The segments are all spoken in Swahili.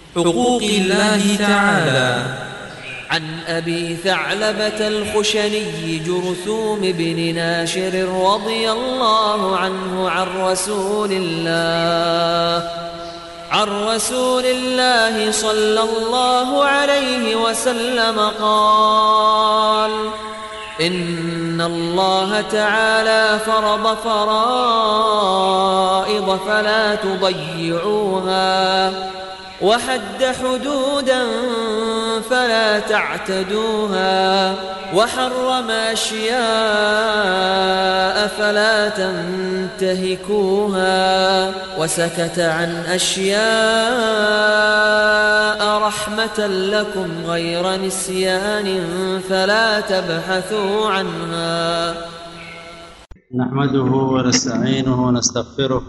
حقوق الله تعالى عن أبي ثعلبة الخشني جرثوم بن ناشر رضي الله عنه عن رسول الله عن رسول الله صلى الله عليه وسلم قال إن الله تعالى فرض فرائض فلا تضيعوها وحد حدودا فلا تعتدوها وحرم أشياء فلا تنتهكوها وسكت عن أشياء رحمة لكم غير نسيان فلا تبحثوا عنها نحمده ونستعينه ونستغفره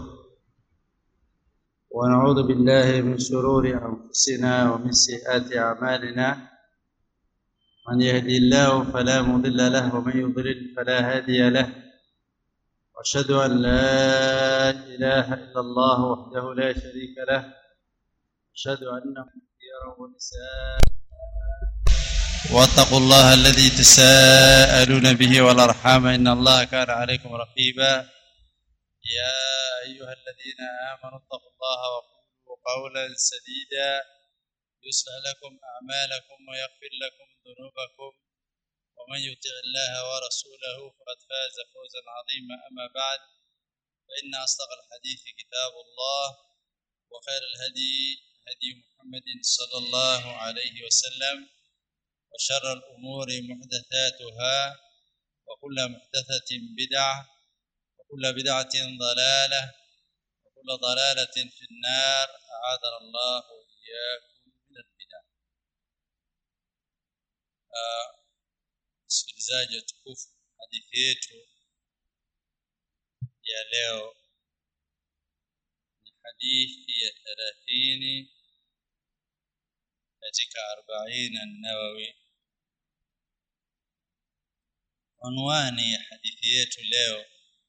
ونعوذ بالله من شرور أنفسنا ومن سيئات أعمالنا من يهدي الله فلا مضل له ومن يضلل فلا هادي له وأشهد أن لا إله إلا الله وحده لا شريك له أشهد أن خيرا ونساء واتقوا الله الذي تساءلون به والأرحام إن الله كان عليكم رقيبا يا أيها الذين آمنوا اتقوا الله وقولوا قولا سديدا يصلح لكم أعمالكم ويغفر لكم ذنوبكم ومن يطع الله ورسوله فقد فاز فوزا عظيما أما بعد فإن أصدق الحديث كتاب الله وخير الهدي هدي محمد صلى الله عليه وسلم وشر الأمور محدثاتها وكل محدثة بدعة وكل بدعة ضلالة وكل ضلالة في النار أعاذنا الله وإياكم من البدع msikilizaji uh, tukufu hadithi yetu ya leo ni hadithi ya thelathini katika arbaini an-nawawi unwani ya hadithi yetu leo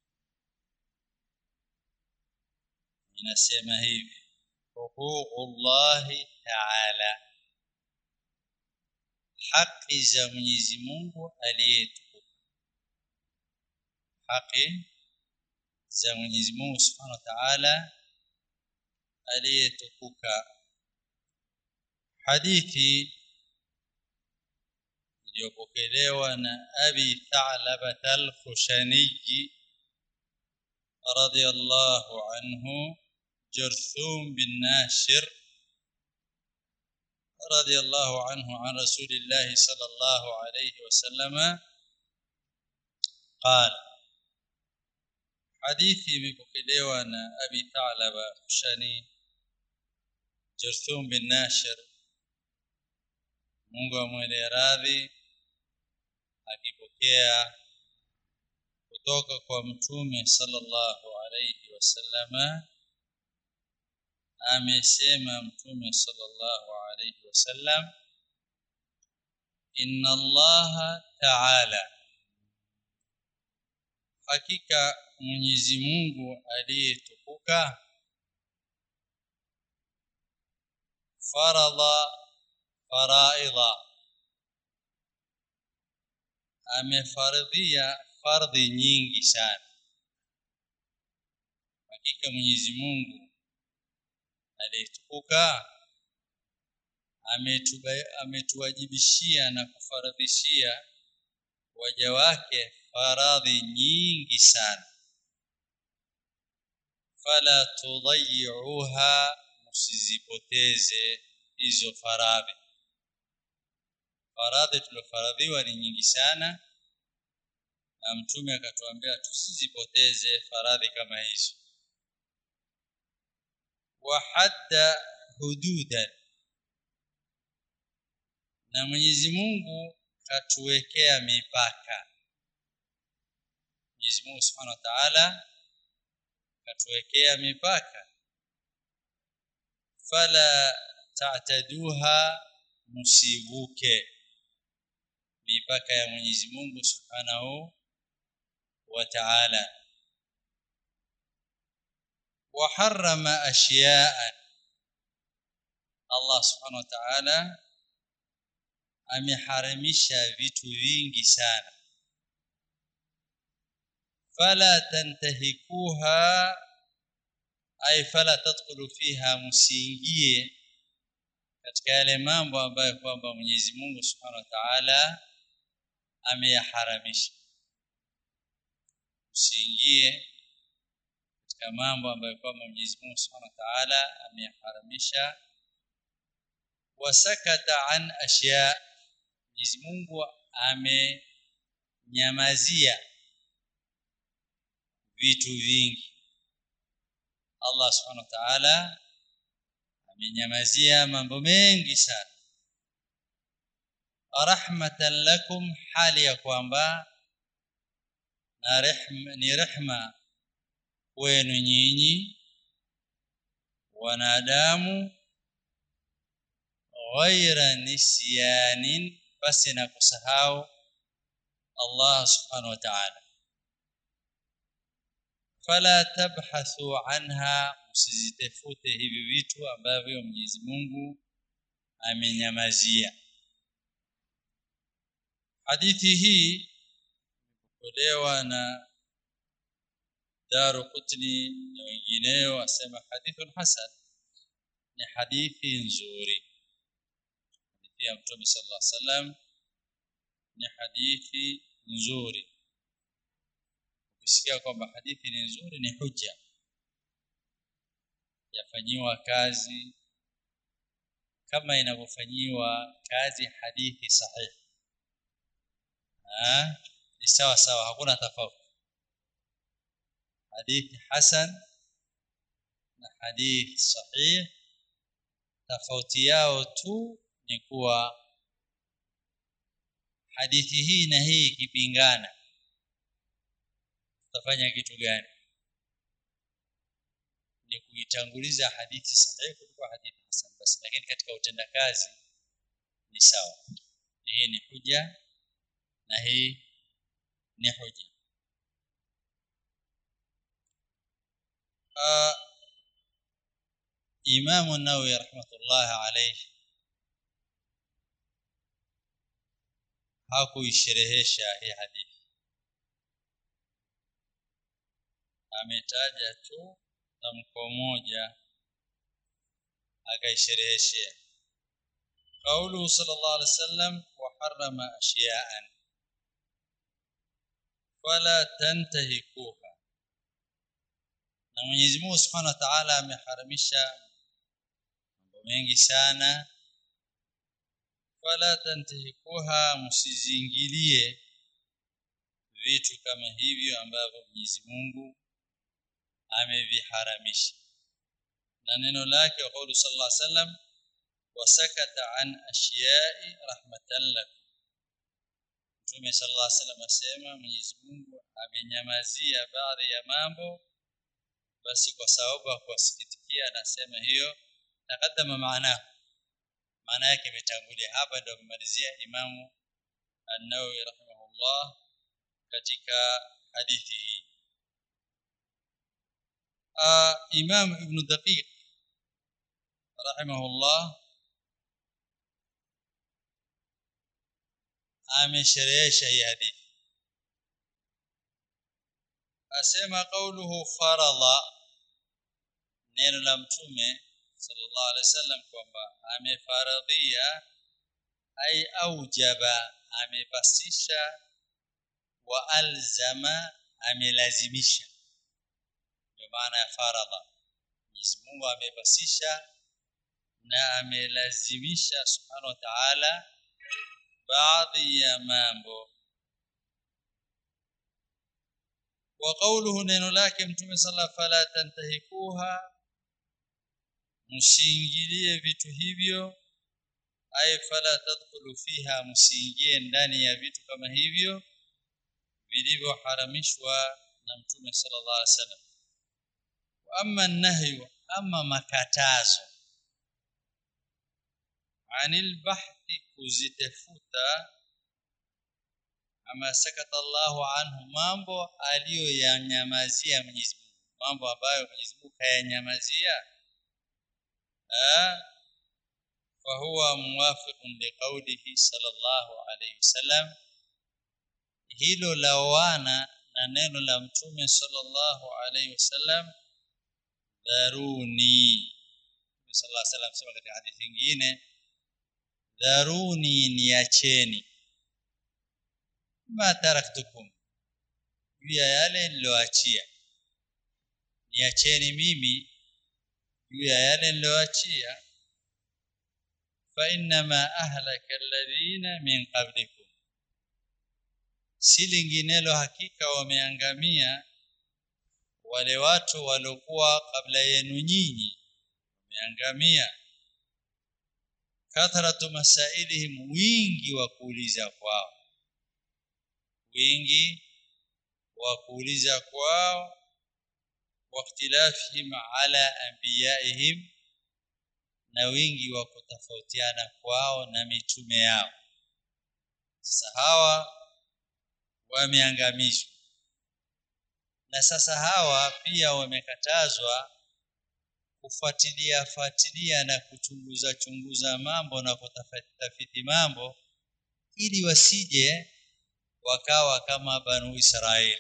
inasema hivi huququllahi ta'ala haki za Mwenyezi Mungu aliyetukuka haki za Mwenyezi Mungu Subhanahu wa Ta'ala aliyetukuka hadithi iliyopokelewa na Abi Tha'laba al-Khushani radiyallahu anhu جرثوم بن ناشر رضي الله عنه عن رسول الله صلى الله عليه وسلم قال حديثي مبكليوا أن أبي ثعلب خشني جرثوم بن ناشر Mungu amwele radhi akipokea kutoka kwa mtume sallallahu alayhi wasallama amesema mtume sallallahu alayhi wasallam inna allaha ta'ala hakika Mwenyezi Mungu aliyetukuka faradha faraidha amefaradhia fardhi nyingi sana hakika Mwenyezi Mungu aliyetukuka ametuwajibishia na kufaradhishia waja wake faradhi nyingi sana fala tudayyi'uha msizipoteze hizo faradhi faradhi tulofaradhiwa ni nyingi sana na mtume akatuambia tusizipoteze faradhi kama hizo wahadda hududan na Mwenyezi Mungu katuwekea mipaka Mwenyezi Mungu Subhanahu wa Ta'ala katuwekea mipaka fala ta'taduha musivuke mipaka ya Mwenyezi Mungu Subhanahu wa Ta'ala وحرم أشياء Allah subhanahu wa ta'ala ameharamisha vitu vingi sana fala tantahikuha ay fala tadkhulu fiha musiingie katika yale mambo ambayo kwamba Mwenyezi Mungu Subhanahu wa Ta'ala ameyaharamisha usiingie katika mambo ambayo kwamba Mwenyezi Mungu Subhanahu wa Ta'ala ameyaharamisha wasakata an ashya Mwenyezi Mungu amenyamazia vitu vingi Allah Subhanahu wa Ta'ala amenyamazia mambo mengi sana rahmatan lakum hali ya kwamba na rehma ni rehma wenu nyinyi wanadamu ghaira nisyanin basi na kusahau Allah subhanahu wa ta'ala fala tabhathu anha msizitafute hivi vitu ambavyo Mwenyezi Mungu amenyamazia hadithi hii imepokewa na Daru Qutni na wengineo wasema hadithun hasan ni hadithi nzuri hadithi ya Mtume sallallahu alaihi wasallam ni hadithi nzuri ukisikia kwamba hadithi ni nzuri ni hujja yafanyiwa kazi kama inavyofanyiwa kazi hadithi sahihi ah ni sawa sawa hakuna tofauti hadithi hasan na hadithi sahih tofauti yao tu ni kuwa hadithi hii na hii ikipingana tutafanya kitu gani ni kuitanguliza hadithi sahihi kuliko hadithi hasan basi lakini katika utendakazi ni sawa hii ni huja na hii ni huja uh, Imam an-Nawawi rahmatullah alayhi hakuisherehesha hii hadithi ametaja tu tamko moja akaishereheshea قوله صلى الله عليه وسلم وحرم أشياء فلا تنتهكوها na Mwenyezi Mungu Subhanahu wa Ta'ala ameharamisha mambo mengi sana wala tantahikuha msizingilie vitu kama hivyo ambavyo Mwenyezi Mungu ameviharamisha na neno lake qawlu sallallahu alaihi wasallam wasakata an ashiya'i rahmatan lakum Mtume sallallahu alaihi wasallam asema Mwenyezi Mungu amenyamazia baadhi ya mambo basi kwa sababu ya kuwasikitikia anasema hiyo takadama maana maana yake imetangulia hapa ndio kumalizia imamu an-Nawawi rahimahullah katika hadithi hii uh, Imam Ibn Daqiq rahimahullah amesherehesha hii hadithi asema kauluhu faradha neno la mtume sallallahu alaihi wasallam kwamba amefaradhia ai aujaba amepasisha wa alzama amelazimisha ndio maana ya faradha Mwenyezi Mungu amepasisha na amelazimisha subhanahu wa ta'ala baadhi ya mambo wa qawluhu neno lake mtume sala fala tantahikuha msiingilie vitu hivyo ay fala tadkhulu fiha msiingie ndani ya vitu kama hivyo vilivyoharamishwa na mtume sallallahu alaihi wasallam amma nahyu amma makatazo anil bahthi kuzitafuta ama sakata Allahu anhu mambo aliyoyanyamazia Mwenyezi Mungu mambo ambayo Mwenyezi Mungu kayanyamazia eh فهو موافق لقوله صلى الله عليه وسلم hilo lawana na neno la mtume sallallahu alaihi wasallam dharuni sallallahu alaihi wasallam sema katika hadithi nyingine dharuni niacheni ma taraktukum juu ya yale niloachia niacheni mimi juu ya yale niloachia fa innama ahlaka alladhina min qablikum si linginelo hakika wameangamia wale watu waliokuwa kabla yenu nyinyi wameangamia kathratu masailihim wingi wa kuuliza kwao wingi wa kuuliza kwao واختلافهم على انبيائهم na wingi wa kutofautiana kwao na mitume yao sasa hawa wameangamizwa na sasa hawa pia wamekatazwa kufuatilia fuatilia na kuchunguza chunguza mambo na kutafiti mambo ili wasije wakawa kama banu Israeli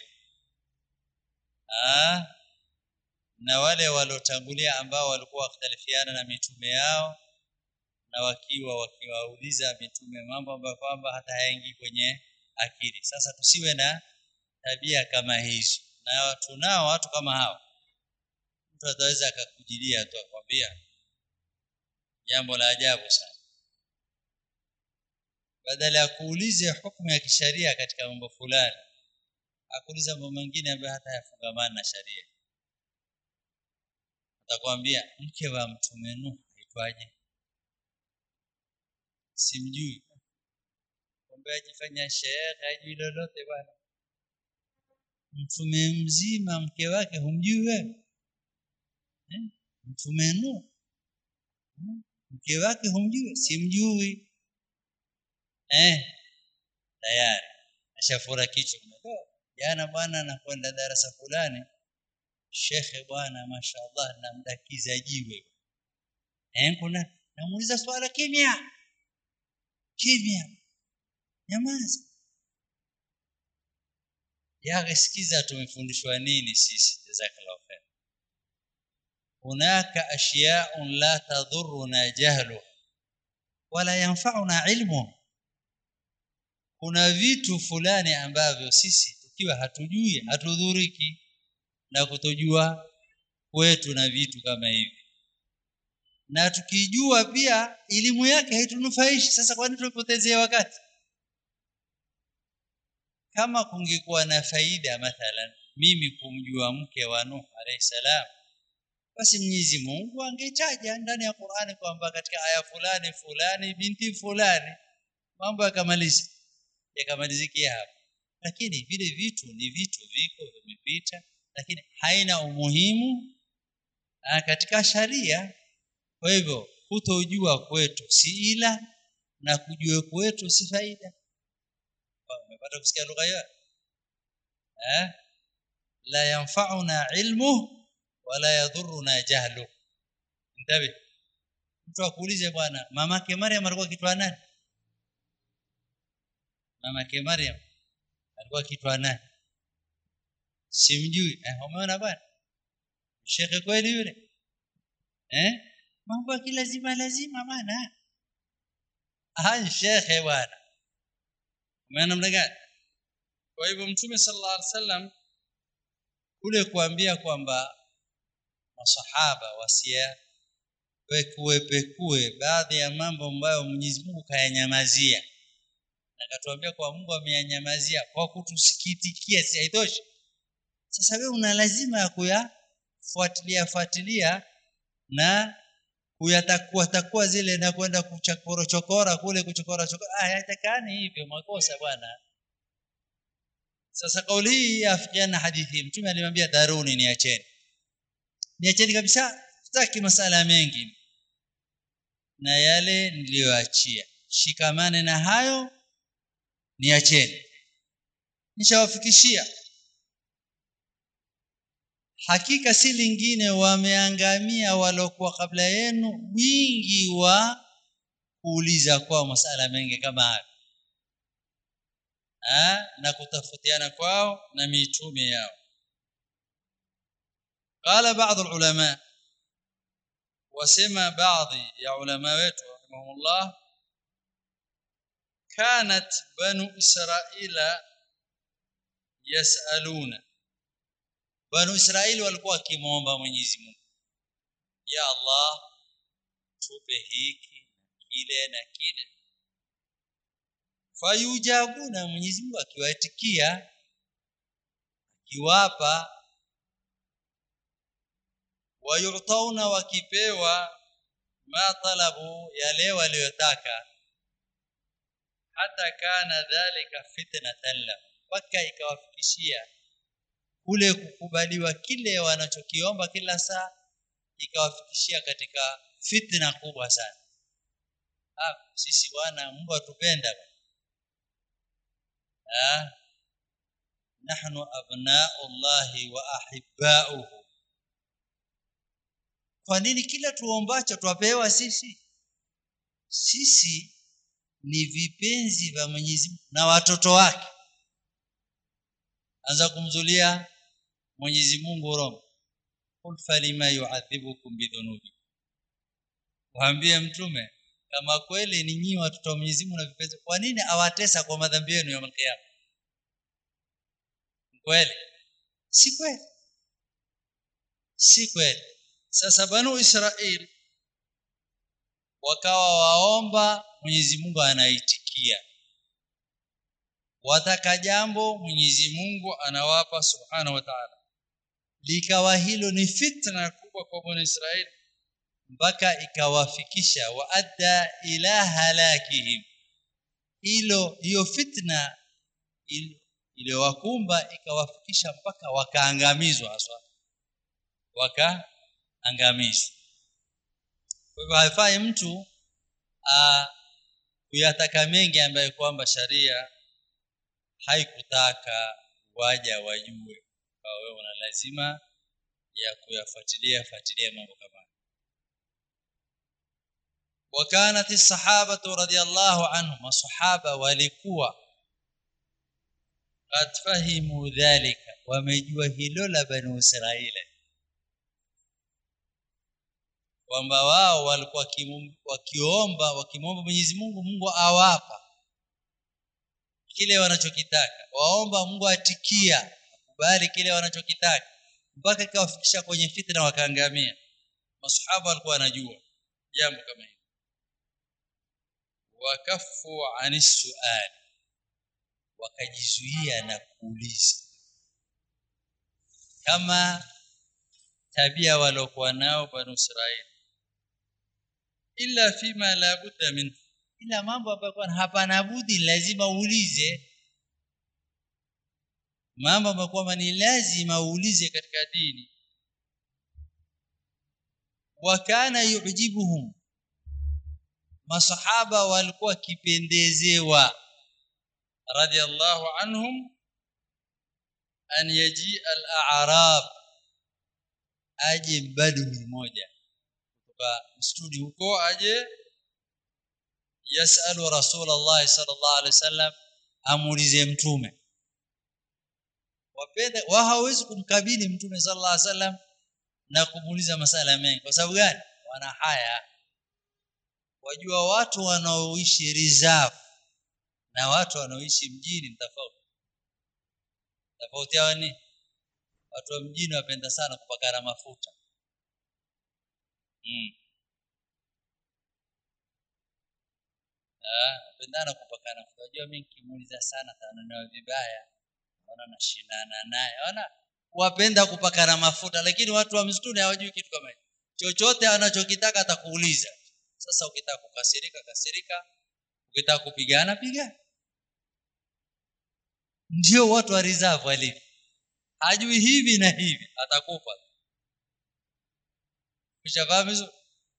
ah na wale waliotangulia ambao walikuwa wakhtalifiana na mitume yao na wakiwa wakiwauliza mitume mambo ambayo kwamba hata hayaingii kwenye akili sasa tusiwe na tabia kama hizo na tunao watu kama hao mtu ataweza akakujilia tu akwambia jambo la ajabu sana badala ya kuulize hukumu ya kisharia katika mambo fulani akuuliza mambo mengine ambayo hata yafungamana na sharia atakwambia mke wa mtume Nuh aitwaje simjui kwambia ajifanya shehe hajui lolote bwana mtume mzima mke wake humjui wewe eh? mtume Nuh mke wake humjui simjui eh tayari ashafura kichwa jana bwana anakwenda darasa fulani shekhe bwana mashaallah namdakiza jiwe eh kuna namuuliza swala kimya kimya nyamaza yagesikiza tumefundishwa nini sisi jazakallahu khair hunaka ashya'un la tadhurruna jahlu wala yanfa'una ilmu kuna vitu fulani ambavyo sisi tukiwa hatujui hatudhuriki na kutojua kwetu na vitu kama hivi na tukijua pia elimu yake haitunufaishi sasa kwa nini tupotezee wakati kama kungekuwa na faida mathalan mimi kumjua mke wa Nuh alayhi salam basi Mwenyezi Mungu angetaja ndani ya Qur'ani kwamba katika aya fulani fulani binti fulani mambo yakamaliza yakamalizikia hapo lakini vile vitu ni vitu viko vimepita lakini haina umuhimu katika sharia kwa hivyo kutojua kwetu si ila na kujua kwetu si faida umepata kusikia lugha hiyo eh la yanfa'una ilmu wala yadhurruna jahlu ntabi mtu akuulize bwana mamake Maryam alikuwa kitwa nani mamake Maryam alikuwa kitwa nani simjui eh umeona bwana shekhe kweli yule eh mambo lazima lazima bwana ah shekhe bwana umeona namna gani kwa hivyo mtume sallallahu alaihi wasallam kule kuambia kwamba masahaba wasia pekue pekue baadhi ya mambo ambayo Mwenyezi Mungu kayanyamazia na katuambia kwa Mungu ameyanyamazia kwa kutusikitikia si haitoshi sasa wewe una lazima ya kuyafuatilia fuatilia na kuyatakua takua zile na kwenda kuchakoro chokora kule kuchokora chokora ah haitakani hivyo makosa bwana sasa kauli hii yafikiana hadithi mtume alimwambia daruni niacheni niacheni kabisa sitaki masala mengi na yale niliyoachia shikamane na hayo niacheni nishawafikishia hakika si lingine wameangamia walokuwa kabla yenu wingi wa kuuliza kwao masala mengi kama haya ha? na kutafutiana kwao na mitume yao قال بعض العلماء وسمى بعض يا علماء wetu رحمهم الله كانت بنو إسرائيل يسألون بنو إسرائيل walikuwa wakimwomba Mwenyezi Mungu ya Allah tupe hiki kile na kile fayujabuna Mwenyezi Mungu akiwaitikia akiwapa wayutauna wakipewa ma talabu yale waliyotaka hata kana dhalika fitnatan la mpaka ikawafikishia kule kukubaliwa kile wanachokiomba kila saa ikawafikishia katika fitna kubwa sana ah sisi bwana Mungu atupenda ah nahnu abna'u Allahi wa ahibba'uhu kwa nini kila tuombacho twapewa sisi sisi ni vipenzi vya Mwenyezi Mungu na watoto wake anza kumzulia Mwenyezi Mungu roho qul falima yu'adhibukum bidhunubi waambie mtume kama kweli ni nyinyi watoto wa Mwenyezi Mungu na vipenzi kwa nini awatesa kwa madhambi yenu ya kiyama kweli si kweli si kweli sasa banu Israel wakawa waomba Mwenyezi Mungu anaitikia wataka jambo Mwenyezi Mungu anawapa subhanahu wa ta'ala likawa hilo ni fitna kubwa kwa banu Israeli mpaka ikawafikisha waadda ila halakihim hilo hiyo fitna iliyowakumba ikawafikisha mpaka wakaangamizwa haswa wakaangamizwa kwa hivyo haifai mtu kuyataka mengi ambayo kwamba sharia haikutaka waja wajue kwa wewe una lazima ya kuyafuatilia fuatilia mambo kama وكانت الصحابه رضي الله عنهم الصحابه walikuwa قد فهموا ذلك wamejua hilo la bani israeli kwamba wao walikuwa wakiomba wakimwomba Mwenyezi Mungu Mungu awapa kile wanachokitaka waomba Mungu atikia kubali kile wanachokitaka mpaka ikawafikisha kwenye fitna wakaangamia masahaba walikuwa wanajua jambo kama hili wakafu anis sual wakajizuia na kuuliza kama tabia waliokuwa nao banu Israeli illa fima la budda min ila mambo ambayo hapana budi lazima uulize mambo ambayo kwamba ni lazima uulize katika dini wa kana yujibuhum masahaba walikuwa kipendezewa radiyallahu anhum an yaji al-a'rab aje badui moja kutoka msituni huko aje yasalu rasulullah sallallahu alaihi wasallam amuulize mtume wapenda wa hawezi kumkabili mtume sallallahu alaihi wasallam na kumuuliza masala mengi kwa sababu gani wana haya wajua watu wanaoishi reserve na watu wanaoishi mjini ni tofauti tofauti yao ni watu wa mjini wapenda sana kupakana mafuta mm. ah wapendana kupakana mafuta unajua mimi nikimuuliza sana tananao vibaya naona nashindana naye ona wapenda kupakana mafuta lakini watu wa msituni hawajui kitu kama hicho chochote anachokitaka atakuuliza sasa ukitaka kukasirika kasirika ukitaka kupigana pigana ndio watu wa reserve walivyo hajui hivi na hivi atakufa ushafahamu hizo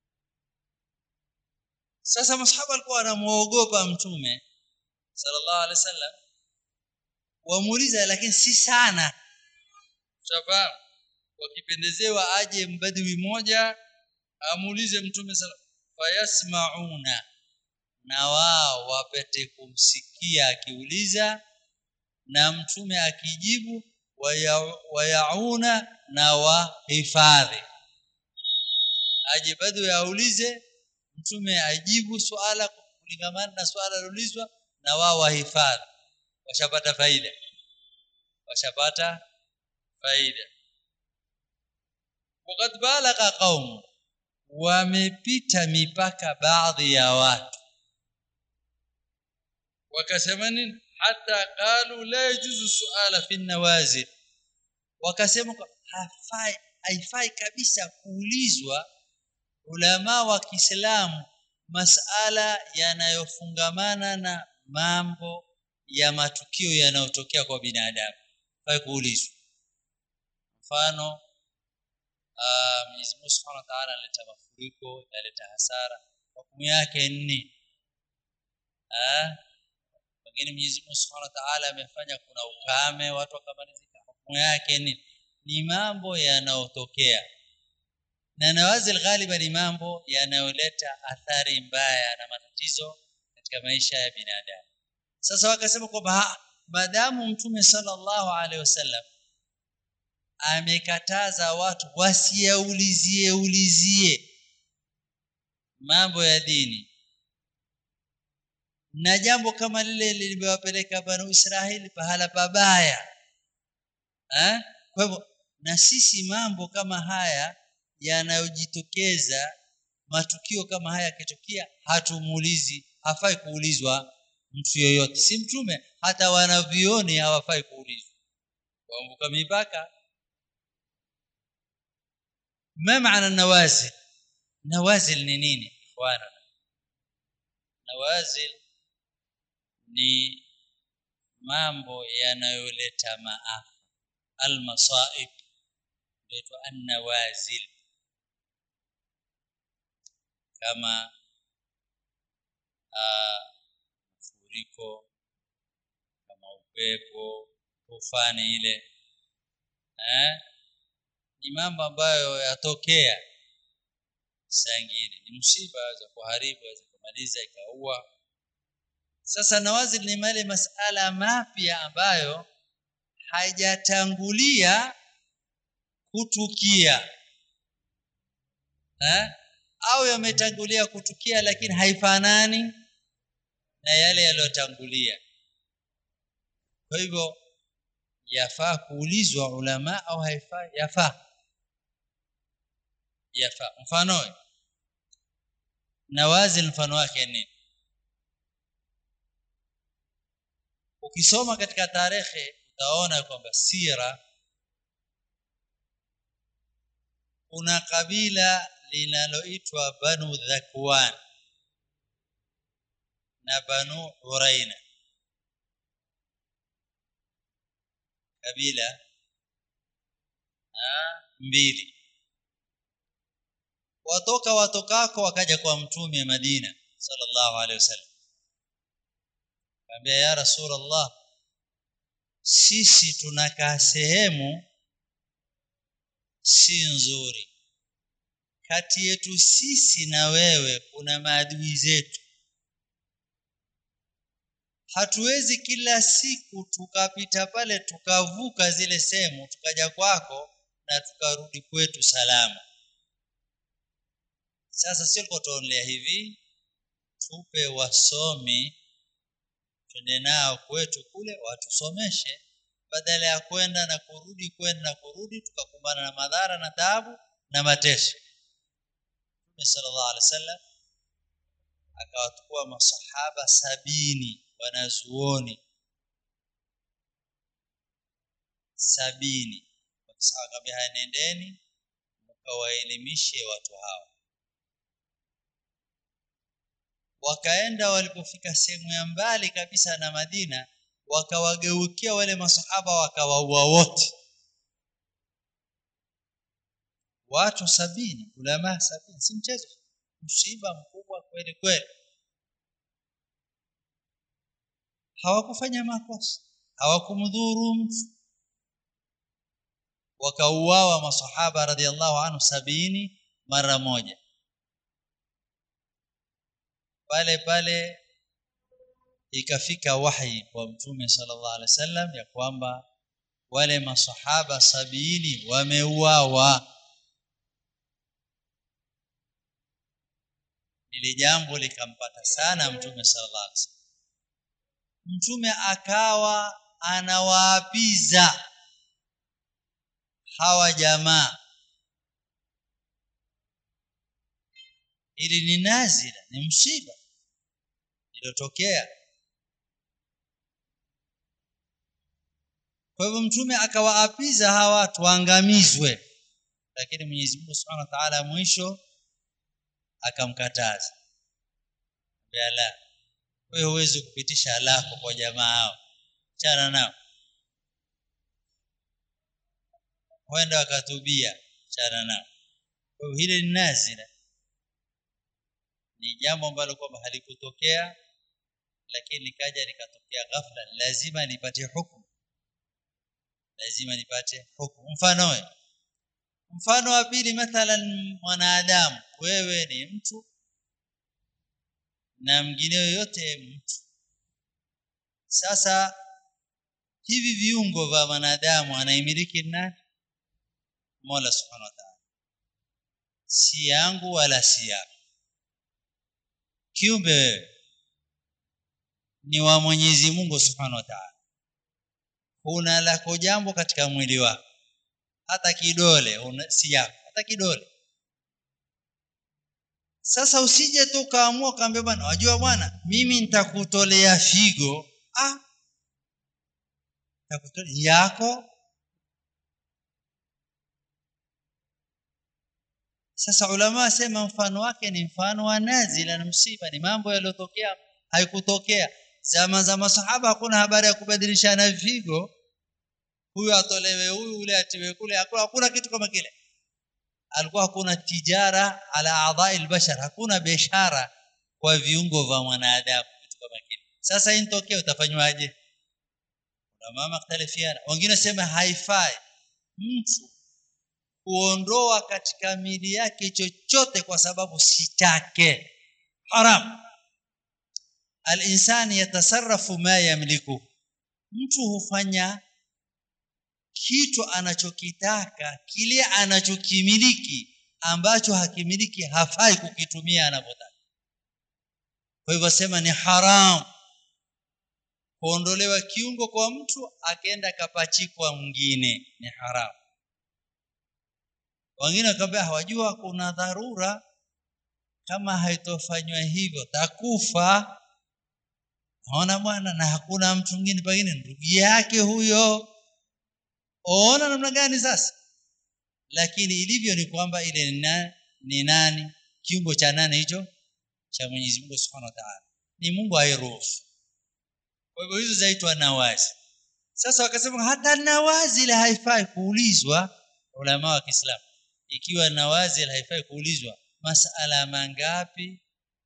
sasa masahaba walikuwa wanamuogopa mtume sallallahu alaihi wasallam wamuuliza lakini si sana ushafahamu wakipendezewa aje mbadwi moja amuulize mtume sallallahu fayasmauna na wao wapate kumsikia akiuliza na mtume akijibu waya- wayauna na wahifadhi aje bado yaulize mtume ajibu swala kulingamana na swala lilulizwa na wao wahifadhi washapata faida washapata faida wakati balagha qaum wamepita mipaka baadhi ya watu wakasema nini hata qalu la yajuzu suala fi nawazil wakasema kwa- hafai haifai kabisa kuulizwa ulama wa Kiislamu masala yanayofungamana na mambo ya matukio yanayotokea kwa binadamu fai kuulizwa mfano ah, Mwenyezi Mungu Subhanahu wa Ta'ala analeta mafuriko yaleta hasara hukumu yake ni ah pengine Mwenyezi Mungu Subhanahu wa Ta'ala amefanya kuna ukame watu wakamalizika hukumu yake ni ni mambo yanayotokea na nawazil ghaliban ni mambo yanayoleta athari mbaya na matatizo katika maisha ya binadamu sasa wakasema kwamba ha, maadamu mtume sallallahu alaihi wasallam amekataza watu wasiyaulizie ulizie mambo ya dini na jambo kama lile limewapeleka banu Israeli pahala pabaya eh? kwa hivyo na sisi mambo kama haya yanayojitokeza matukio kama haya yakitokea hatumuulizi hafai kuulizwa mtu yoyote si mtume hata wanavioni hawafai kuulizwa waambuka mipaka ما معنى النوازل نوازل ni nini ikhwana nawazil ni mambo yanayoleta maafa almasaib inaitwa annawazil kama mafuriko kama upepo tufani ile eh ni mambo ambayo yatokea saa ingine ni msiba za kuharibu za kumaliza ikaua sasa nawazil ni male masala mapya ambayo hajatangulia kutukia eh? au yametangulia kutukia lakini haifanani na yale yaliyotangulia kwa hivyo yafaa kuulizwa ulama au haifai yafaa yafaa mfano nawazil mfano wake nini ukisoma katika tarehe utaona kwamba sira kuna kabila linaloitwa banu dhakwan na banu uraina kabila ha, mbili watoka watokako wakaja kwa mtume Madina sallallahu alaihi wasallam Kaambia ya Rasulullah sisi tunakaa sehemu si nzuri kati yetu sisi na wewe kuna maadui zetu hatuwezi kila siku tukapita pale tukavuka zile sehemu tukaja kwako na tukarudi kwetu salama sasa sio tuonelea hivi tupe wasomi twende nao kwetu kule watusomeshe badala ya kwenda na kurudi kwenda na kurudi tukakumbana na madhara na taabu na mateso Mtume sallallahu alaihi wasallam akawachukua masahaba sabini wanazuoni sabini wakisema kabla haya nendeni mkawaelimishe watu hawa wakaenda walipofika sehemu ya mbali kabisa na Madina wakawageukia wale masahaba wakawaua wote watu sabini ulama sabini si mchezo msiba mkubwa kweli kweli hawakufanya makosa hawakumdhuru mtu wakauawa masahaba radhiallahu anhu sabini mara moja pale pale ikafika wahi kwa mtume sallallahu alaihi wasallam ya kwamba wale masahaba sabini wameuawa lile jambo likampata sana mtume sallallahu alaihi wasallam mtume akawa anawaapiza hawa jamaa ili ni nazila ni msiba iliyotokea kwa hivyo mtume akawaapiza hawa watu waangamizwe lakini Mwenyezi Mungu Subhanahu wa Ta'ala mwisho akamkataza la wewe huwezi kupitisha lako kwa jamaa hao chana nao wenda wakatubia chana nao kwa hiyo hili ni nazila ni jambo ambalo kwamba halikutokea lakini likaja likatokea ghafla lazima lipate hukumu lazima lipate hukumu mfano mfano wa pili mathalan mwanadamu wewe ni mtu na mwingine yoyote mtu sasa hivi viungo vya wanadamu anaimiliki nani Mola Subhanahu wa Ta'ala si yangu wala si yako kiumbe wewe ni wa Mwenyezi Mungu Subhanahu wa Ta'ala una lako jambo katika mwili wako hata kidole una, si yako hata kidole sasa usije tu kaamua kaambia bwana wajua bwana mimi nitakutolea figo ah nitakutolea yako sasa ulama wasema mfano wake ni mfano wa nazila na msiba ni mambo yaliyotokea haikutokea zama za masahaba hakuna habari ya kubadilishana vigo huyu atolewe huyu ule atiwe kule hakuna, hakuna kitu kama kile alikuwa hakuna tijara ala adhai albashar hakuna biashara kwa viungo vya mwanadamu kitu kama kile sasa intokea utafanywaje na mamaختلفiana wengine sema haifai mtu kuondoa katika mili yake chochote kwa sababu si chake haram al-insan yatasarrafu ma yamliku mtu hufanya kitu anachokitaka kile anachokimiliki ambacho hakimiliki hafai kukitumia anavyotaka kwa hivyo sema ni haram kuondolewa kiungo kwa mtu akaenda kapachikwa mwingine ni haram wengine wakamwambia hawajua kuna dharura kama haitofanywa hivyo takufa naona bwana na hakuna mtu mwingine pengine ndugu yake huyo ona namna gani sasa lakini ilivyo ni kwamba ile ni nani, ni nani kiungo cha nani hicho cha Mwenyezi Mungu Subhanahu wa Ta'ala ni Mungu airuhusu kwa hivyo hizo zaitwa nawazi sasa wakasema hata nawazi ile haifai kuulizwa ulama wa Kiislamu ikiwa nawazi haifai kuulizwa masala mangapi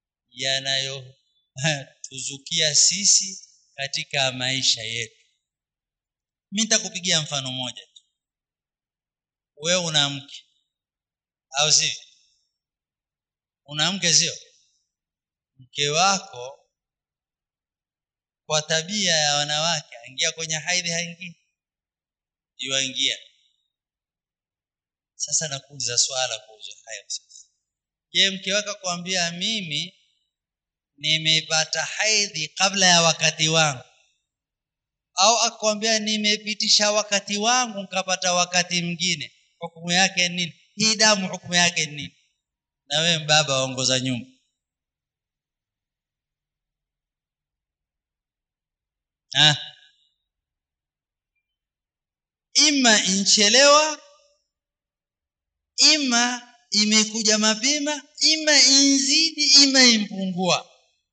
yanayotuzukia sisi katika maisha yetu mimi nitakupigia mfano mmoja tu wewe una mke au sivyo una mke sio mke wako kwa tabia ya wanawake aingia kwenye haidhi haingii yuingia sasa nakuuliza swala kuhusu hayo sasa je mke wako kwambia mimi nimepata haidhi kabla ya wakati wangu au akwambia nimepitisha wakati wangu nikapata wakati mwingine hukumu yake nini hii damu hukumu yake nini na wewe baba waongoza nyumba ah ima inchelewa ima imekuja mapema ima inzidi ima impungua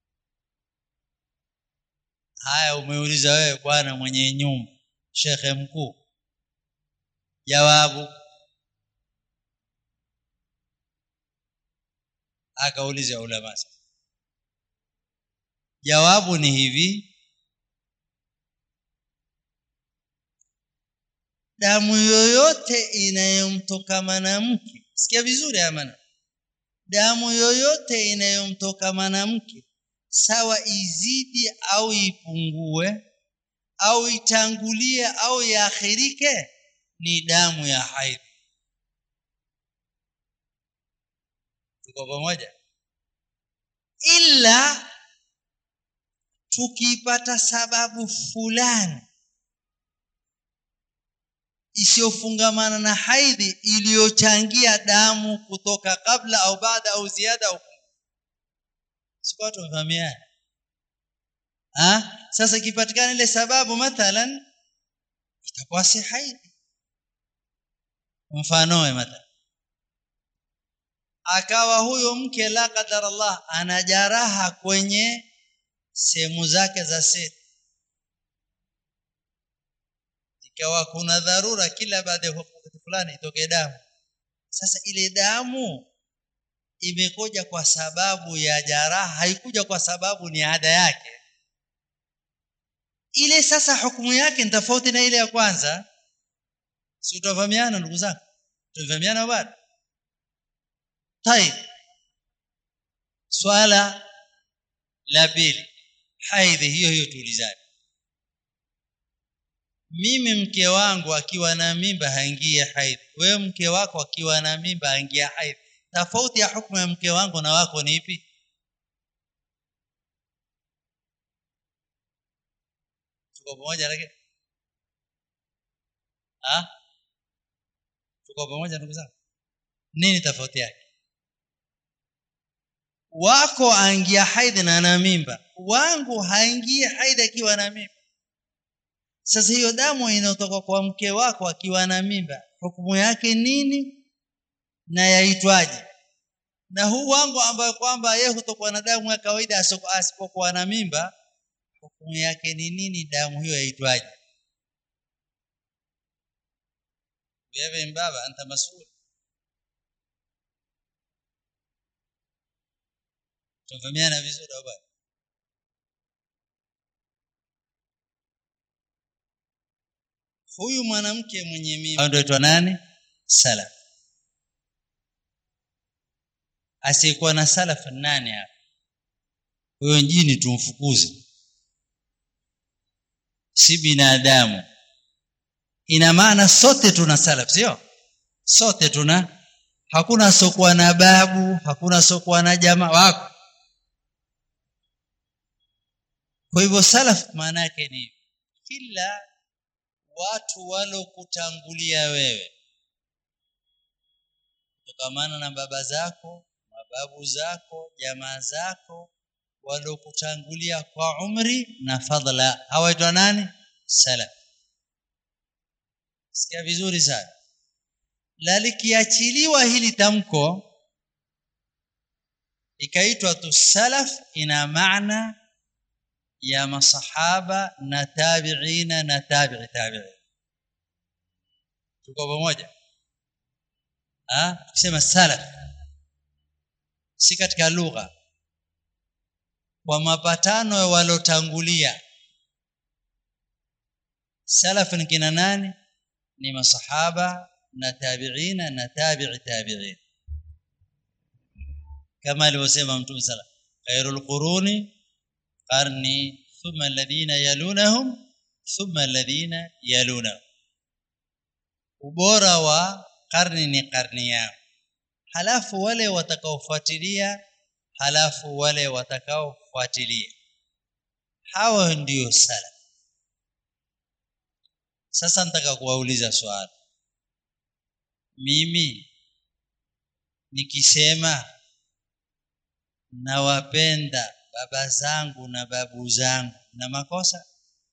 haya umeuliza wewe bwana mwenye nyumba shekhe mkuu jawabu akauliza ulama jawabu ni hivi damu yoyote inayomtoka mwanamke sikia vizuri amana damu yoyote inayomtoka mwanamke sawa izidi au ipungue au itangulie au iakhirike ni damu ya haidhi tuko pamoja ila tukipata sababu fulani isiyofungamana na haidhi iliyochangia damu kutoka kabla au baada au ziada au sikuwa tumefahamiana ah sasa ikipatikana ile sababu mathalan itakuwa si haidhi mfanoe mathalan akawa huyo mke la qadar Allah ana jaraha kwenye sehemu zake za siri ikawa kuna dharura kila baada ya wakati fulani itoke damu sasa ile damu imekuja kwa sababu ya jaraha haikuja kwa sababu ni ada yake ile sasa hukumu yake ni tofauti na ile ya kwanza si tutafahamiana ndugu zangu tutafahamiana bado طيب swala la pili haidhi hiyo hiyo tuulizane mimi mke wangu akiwa na mimba haingie haidhi wewe mke wako akiwa na mimba haingia haidhi tofauti ya hukumu ya mke wangu na wako ni ipi tuko pamoja lakini ah tuko pamoja ndugu zangu nini tofauti yake wako aingia haidhi na ana mimba wangu haingie haidhi akiwa na mimba sasa hiyo damu inayotoka kwa mke wako akiwa na mimba hukumu yake nini na yaitwaje na huu wangu ambayo kwamba yeye hutokwa na damu ya kawaida asipokuwa na mimba hukumu yake ni nini damu hiyo yaitwaje wewe mbaba anta mas'ul tunafahamiana vizuri au bado huyu mwanamke mwenye mimba ndio aitwa nani salaf asiyekuwa na salaf nani hapa huyo jini tumfukuze si binadamu ina maana sote tuna salaf sio sote tuna hakuna sokuwa na babu hakuna sokuwa na jamaa wako kwa hivyo salaf maana yake ni kila watu walokutangulia wewe kutokamana na baba zako mababu zako jamaa zako walokutangulia kwa umri na fadla hawaitwa nani salaf sikia vizuri sana la likiachiliwa hili tamko ikaitwa tu salaf ina maana ya masahaba na tabiina na tabi'i tabi'i tuko pamoja ah kusema salaf si katika lugha kwa mapatano walotangulia salaf ni kina nani ni masahaba na tabiina na tabi'i tabi'in kama alivyosema mtume sala khairul quruni qarni thumma alladhina yalunahum thumma alladhina yalunahum ubora wa karni ni karni yao halafu wale watakaofuatilia halafu wale watakaofuatilia hao ndio sala sasa nataka kuwauliza swali mimi nikisema nawapenda baba zangu na babu zangu na makosa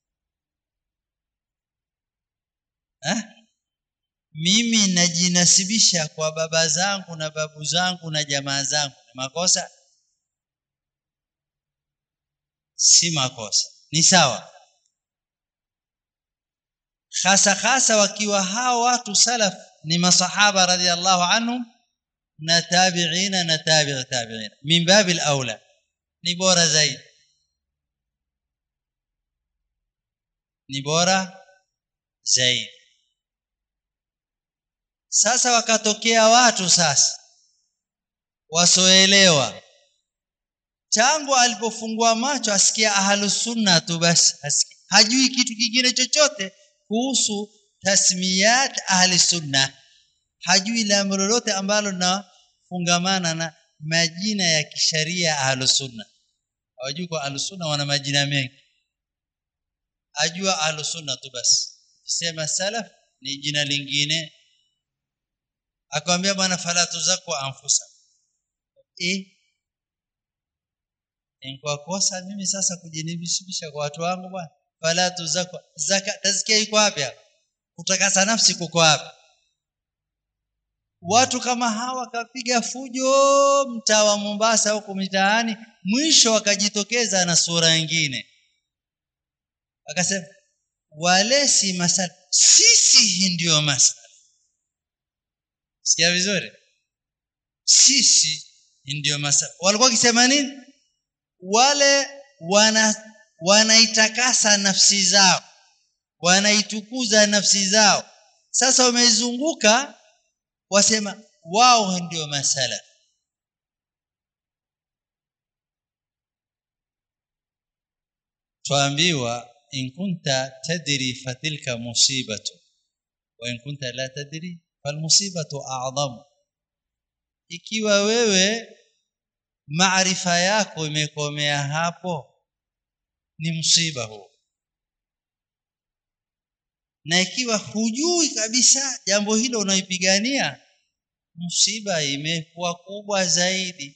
eh? mimi najinasibisha kwa baba zangu na babu zangu na jamaa zangu na makosa si makosa ni sawa hasa hasa wakiwa hao watu salaf ni masahaba radhiallahu anhum na tabi'ina na tabi'i tabi'ina min babil aula ni bora zaidi ni bora zaidi sasa wakatokea watu sasa wasoelewa tangu alipofungua macho asikia ahlus sunna tu basi asikia. hajui kitu kingine chochote kuhusu tasmiyat ahli sunna hajui jambo lolote ambalo linafungamana na majina ya kisharia ahlus sunna hawajui kwa ahlus sunna wana majina mengi ajua ahlus sunna tu basi sema salaf ni jina lingine akamwambia bwana fala tuzakwa anfusa eh kwa kosa mimi sasa kujinibisha kwa watu wangu bwana fala tuzakwa zaka tazkia iko wapi kutakasa nafsi kuko wapi watu kama hawa kapiga fujo mtaa wa Mombasa huko mitaani mwisho wakajitokeza na sura nyingine akasema wale si masala sisi ndio masala sikia vizuri sisi ndio masala walikuwa wakisema nini wale wana wanaitakasa nafsi zao wanaitukuza nafsi zao sasa wamezunguka wasema wao ndio masala tuambiwa in kunta tadri fatilka musibatu wa in kunta la tadri falmusibatu a'zamu ikiwa wewe maarifa yako imekomea hapo ni msiba huo na ikiwa hujui kabisa jambo hilo unaipigania msiba imekuwa kubwa zaidi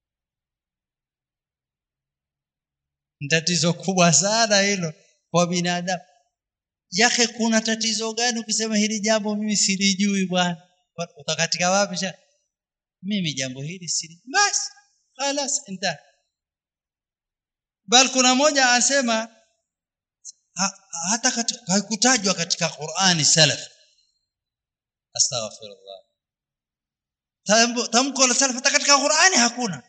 tatizo kubwa sana hilo kwa binadamu yake kuna tatizo gani ukisema hili jambo mimi silijui bwana utakatika wapi sha mimi jambo hili sili basi خلاص انتهى bal kuna moja anasema ha, hata katika haikutajwa katika Qur'ani salaf astaghfirullah tamko la salaf hata katika Qur'ani hakuna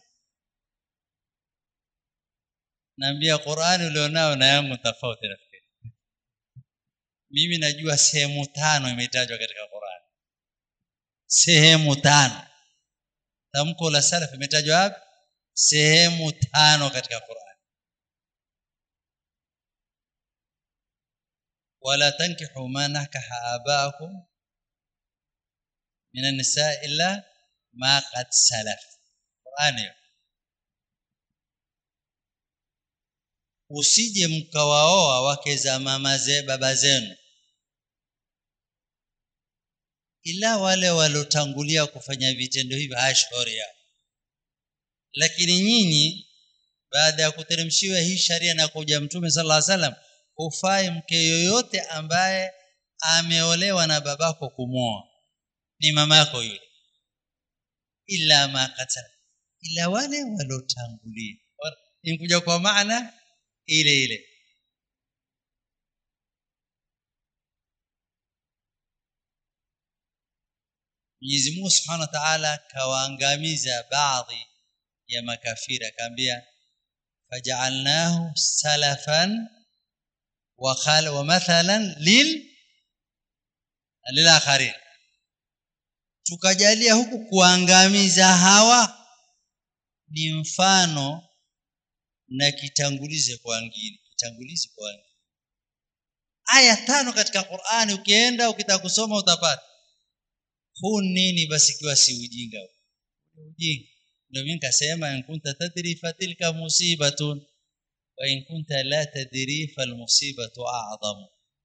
naambia Qur'ani ulionao na yangu tofauti rafiki mimi najua sehemu tano imetajwa katika Qur'ani sehemu tano tamko la salaf imetajwa wapi sehemu tano katika Qur'an wala tankihu ma nakaha abaakum min an-nisaa illa ma qad salaf Qur'an usije mkawaoa wake za mama ze baba zenu ila wale walotangulia kufanya vitendo hivi ashhuri yao lakini nyinyi baada ya kuteremshiwa hii sharia na kuja mtume sallallahu alaihi wasallam hufai mke yoyote ambaye ameolewa na babako kumoa ni mama yako yule ila ma qatala ila wale walotangulia inkuja kwa maana ile ile Mwenyezi Mungu Subhanahu wa Ta'ala kawaangamiza baadhi ya makafiri akaambia faj'alnahu salafan wa khal wa mathalan lil lilakharin tukajalia huku kuangamiza hawa ni mfano na kitangulize kwa wengine kitangulizi kwa wengine aya tano katika Qur'ani ukienda ukitaka kusoma utapata huu nini basi kiwa si ujinga ujinga ndio mimi nikasema in kunta tadri fatilka musibatun wa in kunta la tadri falmusibatu a'zamu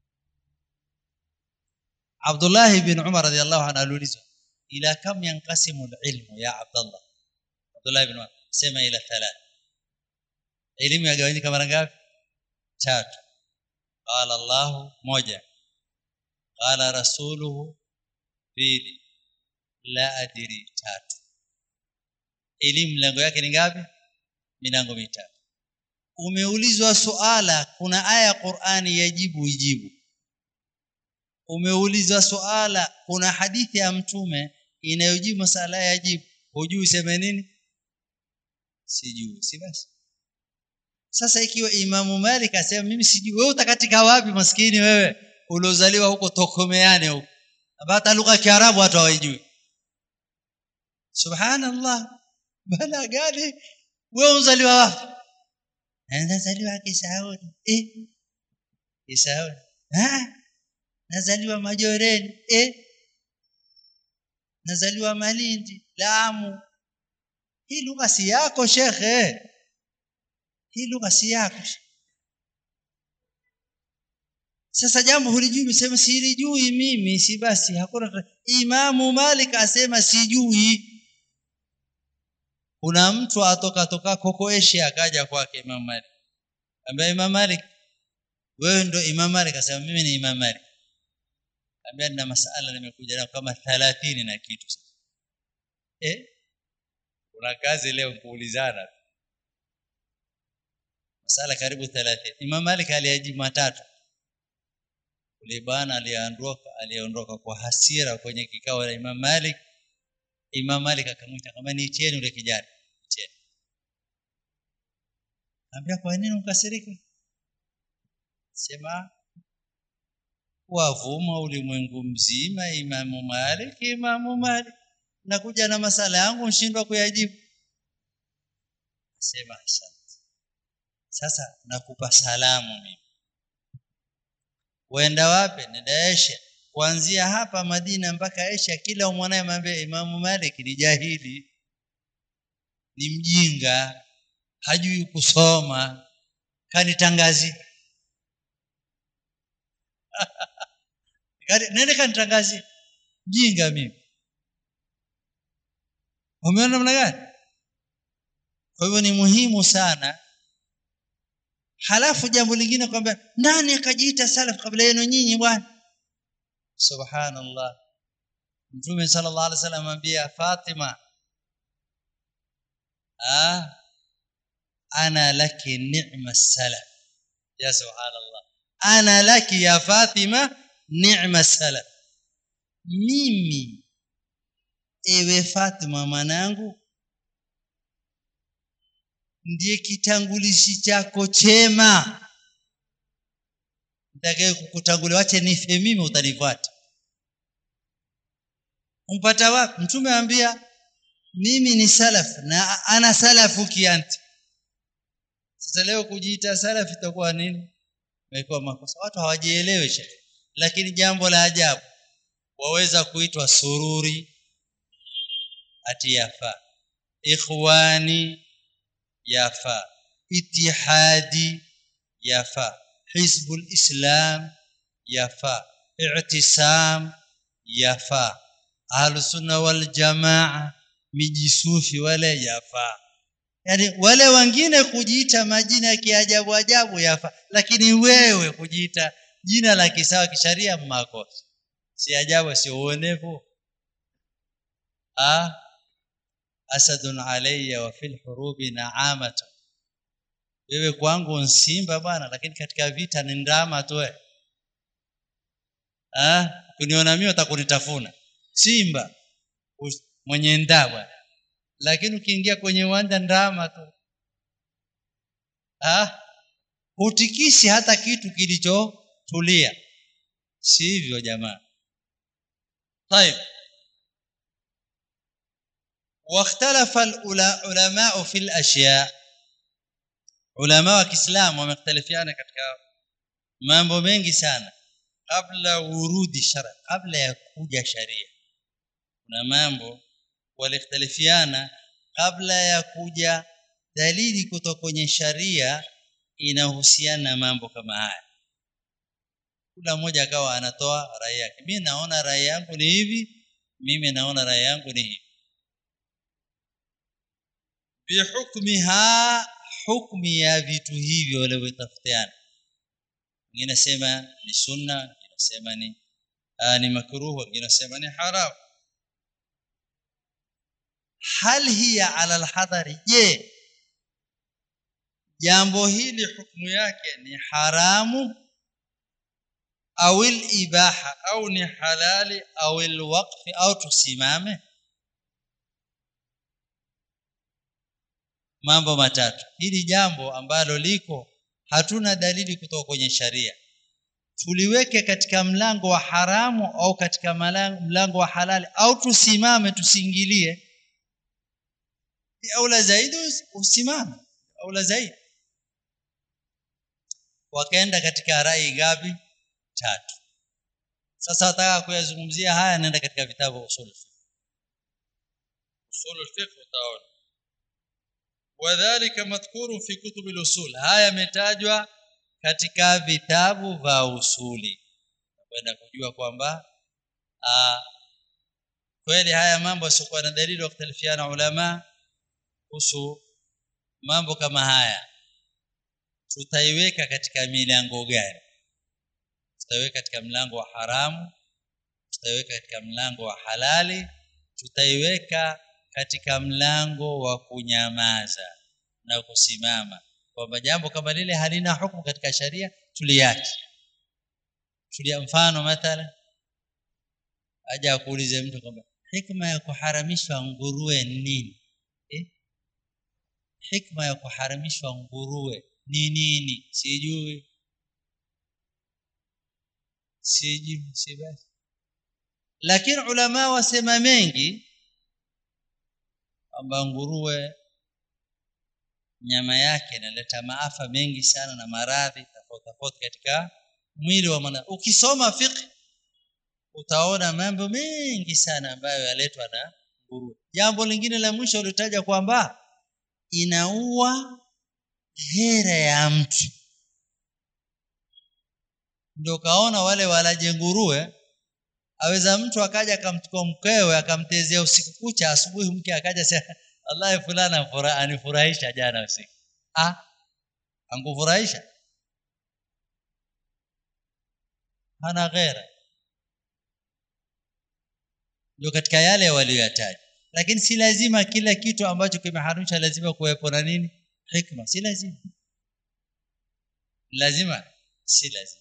Abdullah ibn Umar radiyallahu anhu aliulizwa ila kam yanqasimu alilmu ya Abdullah Abdullah ibn Umar sema ila thalath elimu yagawanyika mara ngapi tatu qala Allah moja qala rasuluhu pili la adiri tatu elimu milango yake ni ngapi milango mitatu umeulizwa suala kuna aya ya Qur'ani yajibu ijibu umeulizwa suala kuna hadithi ya mtume inayojibu masala yajibu hujui sema nini sijui si basi sasa ikiwa imamu Malik asema mimi sijui wewe utakatika wapi maskini wewe uliozaliwa huko Tokomeane huko hata lugha ya Kiarabu hata hawajui subhanallah bala gani wewe uzaliwa wapi nazaliwa Kisauni eh Kisauni ah nazaliwa Majoreni eh nazaliwa Malindi Lamu hii lugha si yako shekhe hii lugha si yako sasa jambo hulijui msema silijui mimi si basi hakuna Imamu Malik asema sijui kuna mtu atoka toka koko Asia akaja kwake Imam Malik ambaye Imam Malik wewe ndo Imam Malik akasema mimi ni Imam Malik ambia nina masala nimekuja nayo kama 30 na kitu sasa eh kuna kazi leo kuulizana masala karibu 30 Imam Malik aliyajibu matatu ule bwana aliondoka aliondoka kwa hasira kwenye kikao la Imam Malik Imam Malik akamwita kama ni cheni ule kijana cheni Ambia kwa nini ukasirika sema wavuma ulimwengu mzima Imamu Malik Imamu Malik nakuja na masala yangu nshindwa kuyajibu sema asante sasa nakupa salamu mimi uenda wapi nenda Asia kuanzia hapa Madina mpaka Asia kila mwanae mwambie Imamu Malik ni jahili ni mjinga hajui kusoma kanitangazi nende kanitangazi mjinga mimi umeona namna gani kwa hivyo ni muhimu sana halafu jambo lingine kwamba nani akajiita salaf kabla yenu nyinyi bwana subhanallah mtume sallallahu alaihi wasallam amwambia Fatima ah ana laki ni'ma salaf ya subhanallah ana laki ya Fatima ni'ma salaf mimi ewe Fatima mwanangu ndiye kitangulishi chako chema nitakaye kukutangulia wache nife mimi utanifuata umpata wapi mtume ambia mimi ni salaf na ana salafu kianti sasa leo kujiita salaf itakuwa nini imekuwa makosa watu hawajielewi shehe lakini jambo la ajabu waweza kuitwa sururi ati yafa ikhwani yafa itihadi yafa hizbul islam yafa i'tisam yafa ahlusunna wal jamaa mijisufi wale yafa yani wale wengine kujiita majina ya kiajabu ajabu yafa lakini wewe kujiita jina la kisawa kisharia makosa si ajabu si uonevu ah asadun alayya wa fil hurubi na'amatu wewe kwangu nsimba bwana lakini katika vita ni ndama tu wewe ah kuniona mimi utakunitafuna simba mwenye ndama lakini ukiingia kwenye uwanja ndama tu ah hutikisi hata kitu kilichotulia sivyo jamaa طيب واختلف العلماء في الاشياء علماء wa Kiislamu wamekhtalifiana katika mambo mengi sana kabla urudi shara kabla ya kuja sharia kuna mambo walikhtalifiana kabla ya kuja dalili kutoka kwenye sharia inahusiana na mambo kama haya kila mmoja akawa anatoa rai yake mimi naona rai yangu ni hivi mimi naona rai yangu ni hivi bihukmiha hukmi ya vitu hivyo walivyotafutiana wengine nasema ni sunna wengine nasema ni aa, ni makruh wengine nasema ni haram hal hiya ala alhadari je jambo hili hukumu yake ni haramu au ibaha au ni halali au alwaqfi au tusimame mambo matatu hili jambo ambalo liko hatuna dalili kutoka kwenye sharia tuliweke katika mlango wa haramu au katika mlango wa halali au tusimame tusiingilie aula zaidi usimame aula zaidi wakaenda katika rai gapi tatu sasa nataka kuyazungumzia haya naenda katika vitabu usul usul fiqh utaona wadhālika madhkurun fi kutub al-usul haya yametajwa katika vitabu vya usuli kwenda kujua kwamba kweli haya mambo sio na dalili wa kutalifiana ulama kuhusu mambo kama haya tutaiweka katika milango gani tutaiweka katika mlango wa haramu tutaiweka katika mlango wa halali tutaiweka katika mlango wa kunyamaza na kusimama kwamba jambo kama lile halina hukumu katika sharia tuliache tulia mfano mathala aje akuulize mtu kwamba hikma ya kuharamishwa nguruwe nini eh? hikma ya kuharamishwa nguruwe ni nini sijui sijui si basi lakini ulama wasema mengi kwamba nguruwe nyama yake inaleta maafa mengi sana na maradhi tofauti tofauti katika mwili wa mwana ukisoma fiqh utaona mambo mengi sana ambayo yaletwa na nguruwe jambo lingine la mwisho ulitaja kwamba inaua ghera ya mtu ndio kaona wale walaje nguruwe aweza mtu akaja akamchukua mkewe akamtezea usiku kucha asubuhi mke akaja sema wallahi fulana anifurahisha jana usiku ah angufurahisha hana ghera ndio katika yale walioyataja lakini si lazima kila kitu ambacho kimeharamisha lazima kuwepo na nini hikma si lazima lazima si lazima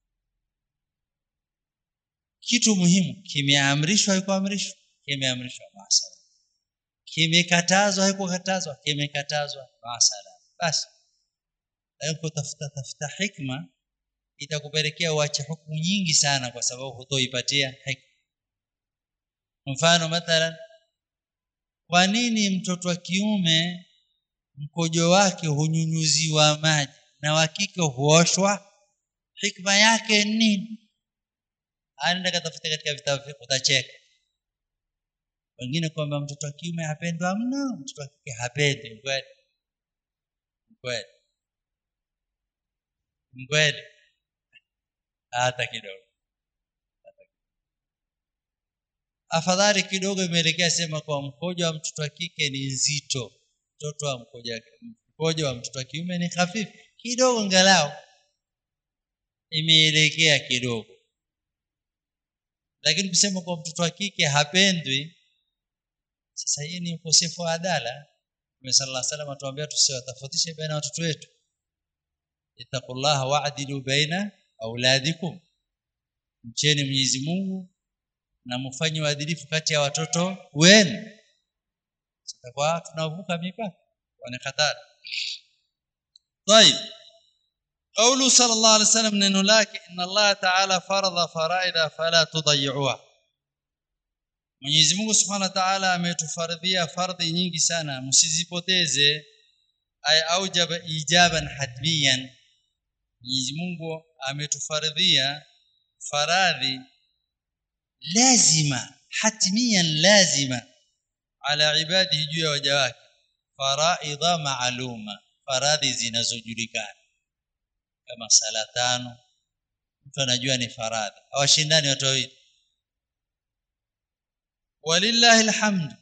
kitu muhimu kimeamrishwa haikuamrishwa kimeamrishwa masala kimekatazwa haikukatazwa kimekatazwa masala basi hapo tafuta tafuta hikma itakupelekea uache hukumu nyingi sana kwa sababu hutoipatia hikma mfano mathalan kwa nini mtoto wa kiume mkojo wake hunyunyuziwa maji na wa kike huoshwa hikma yake nini anaenda katafuta katika vitabu vyako utacheka wengine kwamba mtoto wa kiume hapendwa mno mtoto wa kike hapendi kweli kweli kweli hata kidogo afadhali kidogo imeelekea sema kwa mkojo wa mtoto wa kike ni nzito mtoto wa mkojo mkojo wa mtoto wa kiume ni hafifu kidogo ngalau imeelekea kidogo lakini kusema kwa mtoto wa kike hapendwi sasa hii ni ukosefu wa adala Mtume sallallahu alaihi wasallam atuambia tusiwatofautishe baina watoto wetu ittaqullaha wa'dilu baina auladikum mcheni Mwenyezi Mungu na mfanye uadilifu kati ya watoto wenu sitakuwa tunavuka mipaka wana hatari طيب قوله صلى الله عليه وسلم neno lake inna Allah ta'ala faradha faraida fala tudayyi'uha Mwenyezi Mungu Subhanahu wa Ta'ala ametufardhia fardhi nyingi sana msizipoteze ay aujaba ijaban hatmiyan Mwenyezi Mungu ametufardhia faradhi lazima hatmiyan lazima ala ibadihi juu ya waja wake faraidha maaluma faradhi zinazojulikana kama sala tano mtu anajua ni faradhi hawashindani watu wawili walillahi alhamd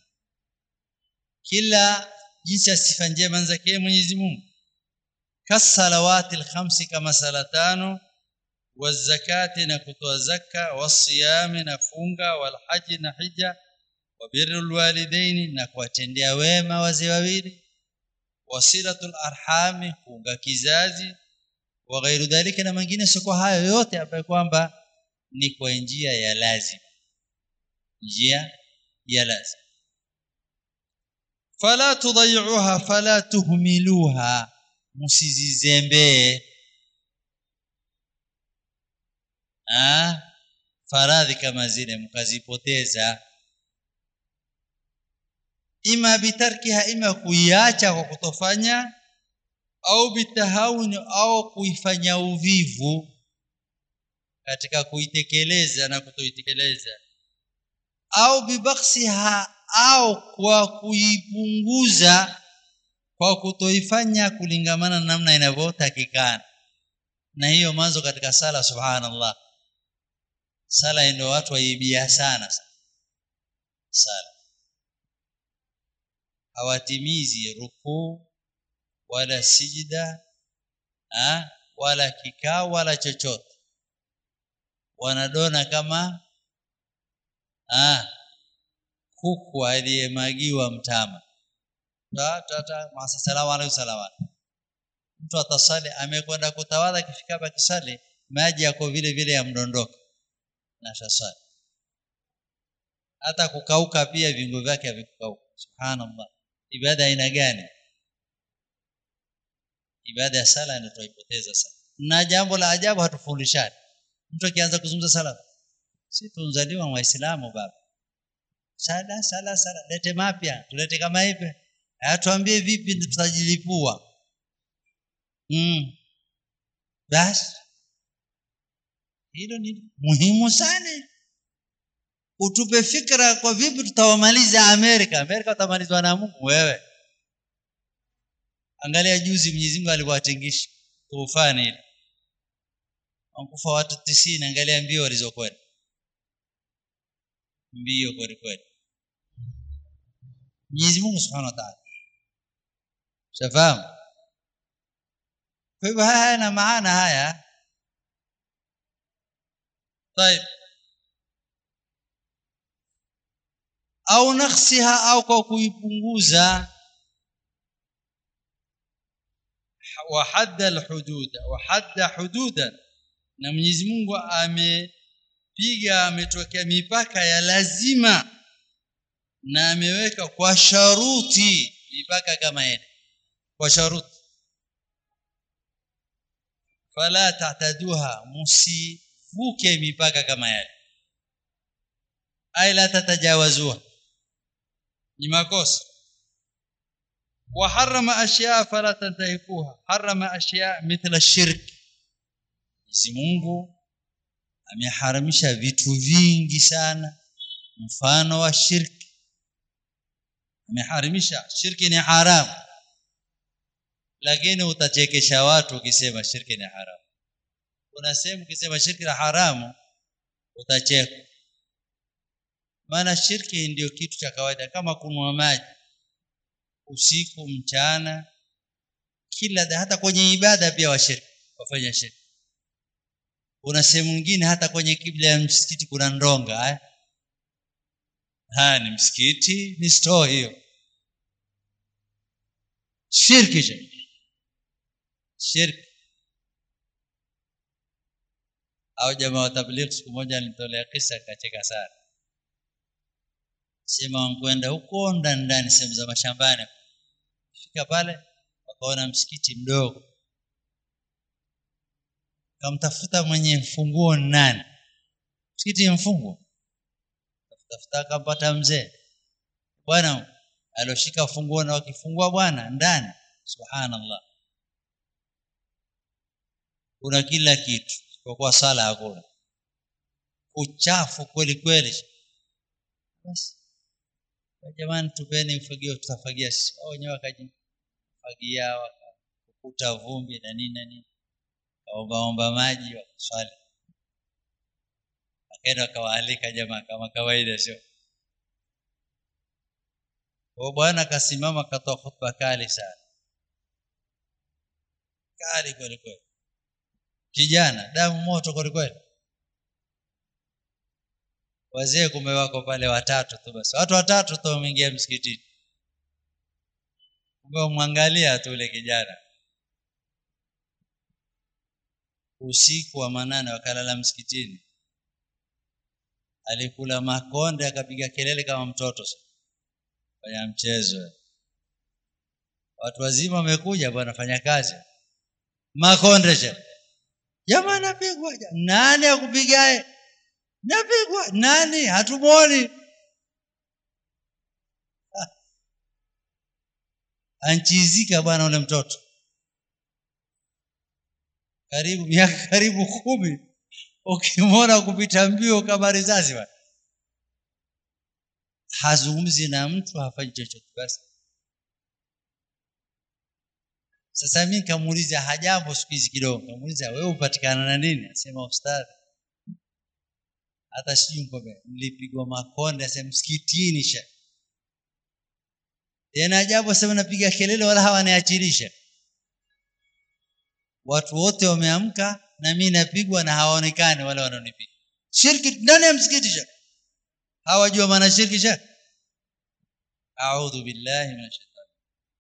kila jinsi ya sifa njema zake Mwenyezi Mungu kasalawati alkhamsi kama sala tano wazakati na kutoa zaka wasiyami na funga walhaji na hija wabirrul walidaini na kuwatendea wema wazee wawili wasilatul arhami kuunga kizazi wa ghairu dhalika na mengine sio hayo yote ambayo kwamba ni kwa njia ya lazima njia ya lazima fala tudayuha fala tuhmiluha msizizembee ah faradhi kama zile mkazipoteza ima bitarkiha ima kuiacha kwa kutofanya au bitahawuni au kuifanya uvivu katika kuitekeleza na kutoitekeleza au bibaksiha au kwa kuipunguza kwa kutoifanya kulingamana na namna inavyotakikana na hiyo mwanzo katika sala subhanallah sala ndio watu waibia sana sana sala hawatimizi rukuu wala sijida ha? wala kikao wala chochote wanadona kama ah kuku aliyemagiwa mtama tata salamu alayhi salamu mtu atasali amekwenda kutawadha kifika hapa kisali maji yako vile vile yamdondoka na shasali hata kukauka pia viungo vyake havikukauka subhanallah ibada aina gani ibada ya sala ndio tuipoteza sana na jambo la ajabu hatufundishani mtu akianza kuzungumza sala si tunzaliwa waislamu baba sala sala sala lete mapya tulete kama hivi atuambie vipi tutajilipua mm. basi hilo ni muhimu sana utupe fikra kwa vipi tutawamaliza Amerika Amerika utamalizwa na Mungu wewe angalia juzi Mwenyezi Mungu aliwatingisha tufani ile wankufa watu 90 angalia mbio walizokwenda mbio kweli kweli Mwenyezi Mungu Subhanahu wa Ta'ala shafahamu kwa hivyo haya na maana haya طيب au nakhsiha au kwa kuipunguza wa hadda alhudud wa hadda hududan na Mwenyezi Mungu amepiga ametokea mipaka ya lazima na ameweka kwa sharuti mipaka kama ile kwa sharuti fala ta'taduha musivuke mipaka kama yale ay la tatajawazuha ni makosa وحرم اشياء فلا تنتهكوها حرم اشياء مثل الشرك Mwenyezi Mungu ameharamisha vitu vingi sana mfano wa shirki ameharamisha shirki ni haram lakini utachekesha watu ukisema shirki ni haram kuna sehemu ukisema shirki ni haramu utacheka maana shirki ndio kitu cha kawaida kama kunwa maji usiku mchana kila hata kwenye ibada pia washiriki wafanya shirki kuna sehemu nyingine hata kwenye kibla ya msikiti kuna ndonga eh? haya ni msikiti ni store hiyo shirki je shirki au jamaa wa tabligh siku moja alinitolea kisa akacheka sana sema wankwenda huko ndani ndani sehemu za mashambani fika pale wakaona msikiti mdogo kamtafuta mwenye funguo nani msikiti mfungo tafuta akampata mzee bwana aloshika funguo na wakifungua bwana ndani subhanallah kuna kila kitu kwa kuwa sala hakuna uchafu kweli kweli basi jamani tupeni ufagio tutafagia sisi wao wenyewe wakajifagia wakakuta vumbi na nini na nini kaombaomba maji wakaswali wakaenda wakawaalika jamaa kama kawaida sio kwa bwana akasimama akatoa khutba kali sana kali kweli kweli kijana damu moto kweli kweli wazee kumbe wako pale watatu tu basi watu watatu tu wameingia msikitini kumbe umwangalia tu ule kijana usiku wa manane wakalala msikitini alikula makonde akapiga kelele kama mtoto fanya mchezo watu wazima wamekuja bwana fanya kazi makonde cha jamaa napigwa nani akupigae napigwa nani hatumwoni anchizika bwana ule mtoto karibu miaka karibu kumi ukimwona kupita mbio kama risasi bwana hazungumzi na mtu hafanyi chochote basi sasa mimi nikamuuliza hajambo siku hizi kidogo nikamuuliza wewe upatikana na nini asema ustadhi hata sijui mkobe mlipigwa makonde asema msikitini sha tena ajabu asema napiga kelele wala hawaniachilisha watu wote wameamka na mimi napigwa na hawaonekani wale wanaonipiga shirki ndani ya msikiti sha hawajua maana shirki sha a'udhu billahi minash shaitani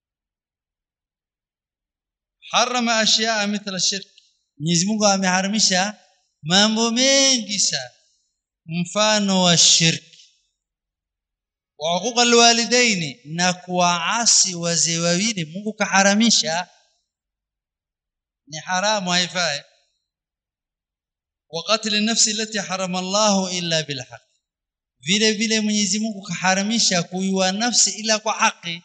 harama ashyaa mithla shirk Mwenyezi Mungu ameharamisha mambo mengi sana mfano wa shirki wa huquqa alwalidaini na kuwaasi wazee wawili Mungu kaharamisha ni haramu haifai wa qatl nafsi allati harama Allah illa bil haqq vile vile Mwenyezi Mungu kaharamisha kuiua nafsi ila kwa haki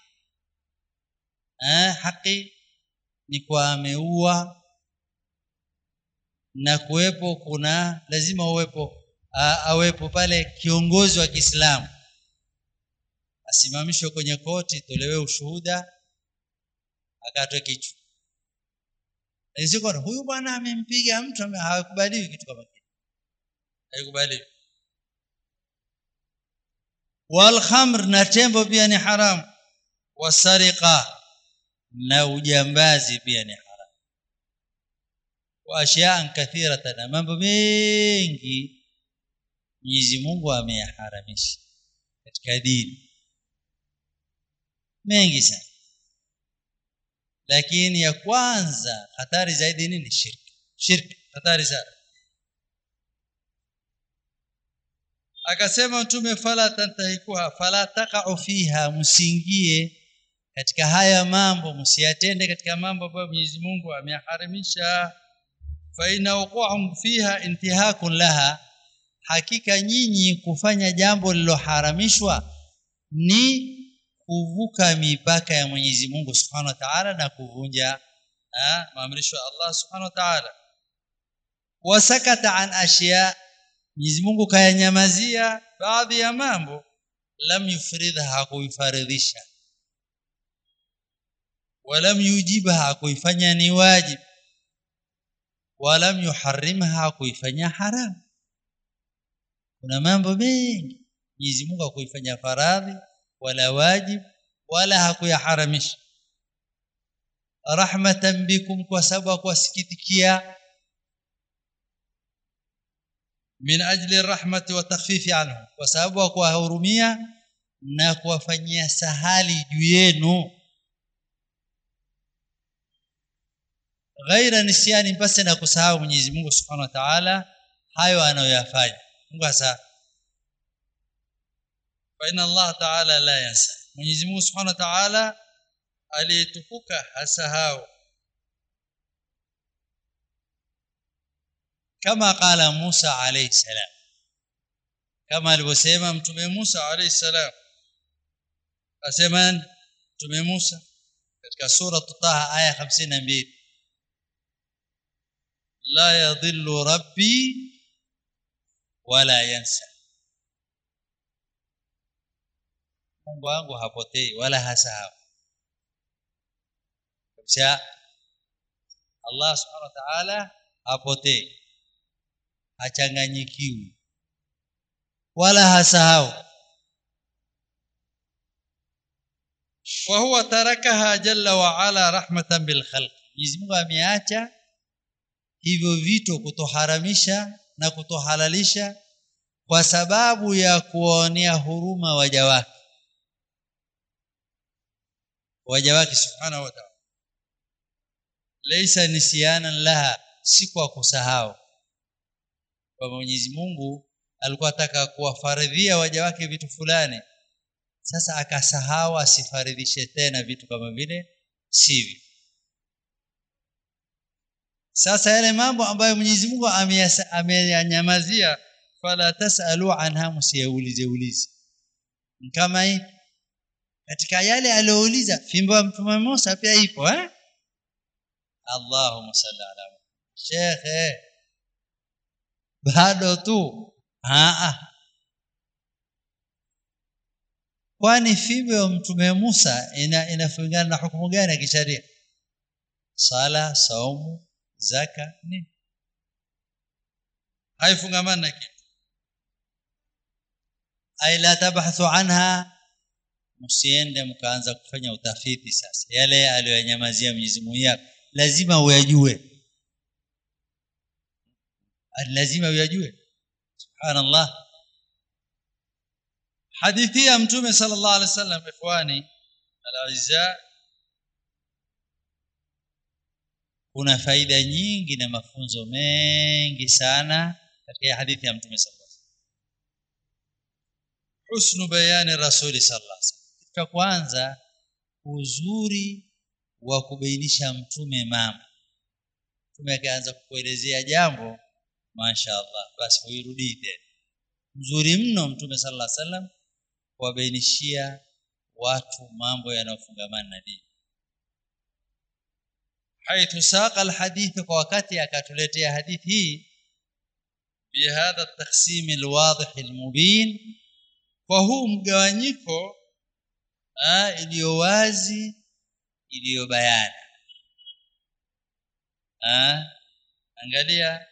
eh haki ni kwa ameua na kuwepo kuna lazima uwepo awepo pale kiongozi wa Kiislamu asimamishwe kwenye koti tolewe ushuhuda akatwe kichwa Isiko huyu bwana amempiga mtu hawakubaliwi kitu kama kile haikubaliwi wal khamr na tembo pia ni haram wasariqa na ujambazi pia ni haram wa ashyaan kathiratan na mambo mengi Mwenyezi Mungu ameyaharamisha katika dini mengi sana lakini ya kwanza hatari zaidi nini shirki shirki hatari sana akasema mtume fala tantahikuha fala taqa'u fiha msingie katika haya mambo msiyatende katika mambo ambayo Mwenyezi Mungu ameyaharamisha fa ina wuqu'um fiha intihakun laha hakika nyinyi kufanya jambo lililoharamishwa ni kuvuka mipaka ya Mwenyezi Mungu Subhanahu wa Ta'ala na kuvunja maamrisho ya Allah Subhanahu wa Ta'ala wasakata an ashya Mwenyezi Mungu kayanyamazia baadhi ya mambo lam yufridha hakuifaridhisha walam yujibha hakuifanya ni wajib walam yuharrimha hakuifanya haram kuna mambo mengi Mwenyezi Mungu hakuifanya faradhi wala wajib wala hakuyaharamisha rahmatan bikum kwa sababu kuwasikitikia min ajli rahmati wa takhfifi anhu kwa sababu kuwahurumia na kuwafanyia sahali juu yenu ghaira nisyani basi na kusahau Mwenyezi Mungu Subhanahu wa Ta'ala hayo anayoyafanya Mungu asa fa inna Allah Ta'ala la yansa Mwenyezi Mungu Subhanahu wa Ta'ala aliyetukuka hasahau kama qala Musa alayhi salam kama alivyosema mtume Musa alayhi salam asema mtume Musa katika sura Taha aya 52 la yadhillu rabbi wala yansa Mungu wangu hapotei wala hasahau kabisa Allah subhanahu wa ta'ala hapotei hachanganyikiwi wala hasahau wa huwa tarakaha jalla wa ala rahmatan bil khalq Mwenyezi Mungu ameacha hivyo vitu kutoharamisha na kutohalalisha kwa sababu ya kuonea huruma waja wake waja wake subhanahu wa ta'ala laysa nisyanan laha si kwa kusahau kwa Mwenyezi Mungu alikuwa ataka kuwafaridhia waja wake vitu fulani sasa akasahau asifaridhishe tena vitu kama vile sivyo sasa yale mambo ambayo Mwenyezi Mungu ameyanyamazia fala tasalu anha msiyaulize ulize kama hii katika yale aliyouliza fimbo ya mtume Musa pia ipo eh Allahumma salli ala Sheikh bado tu ah kwani fimbo ya mtume Musa ina inafungana na hukumu gani ya kisheria sala saumu zaka ni haifungamani na kitu ay la tabhathu anha msiende mkaanza kufanya utafiti sasa yale aliyonyamazia Mwenyezi Mungu lazima uyajue lazima uyajue subhanallah hadithi ya mtume sallallahu alaihi wasallam ikhwani alazza kuna faida nyingi na mafunzo mengi sana katika hadithi ya mtume sallallahu alaihi wasallam husnu bayani rasuli sallallahu alaihi wasallam kitu kwanza uzuri wa kubainisha mtume mama mtume akaanza kukuelezea jambo mashaallah basi uirudii tena mzuri mno mtume sallallahu alaihi wasallam kuwabainishia watu mambo yanayofungamana na dini حيث ساق الحديث وقتي akatuletea hadithi hii بهذا التقسيم الواضح المبين فهو mgawanyiko iliyo wazi iliyo bayana angalia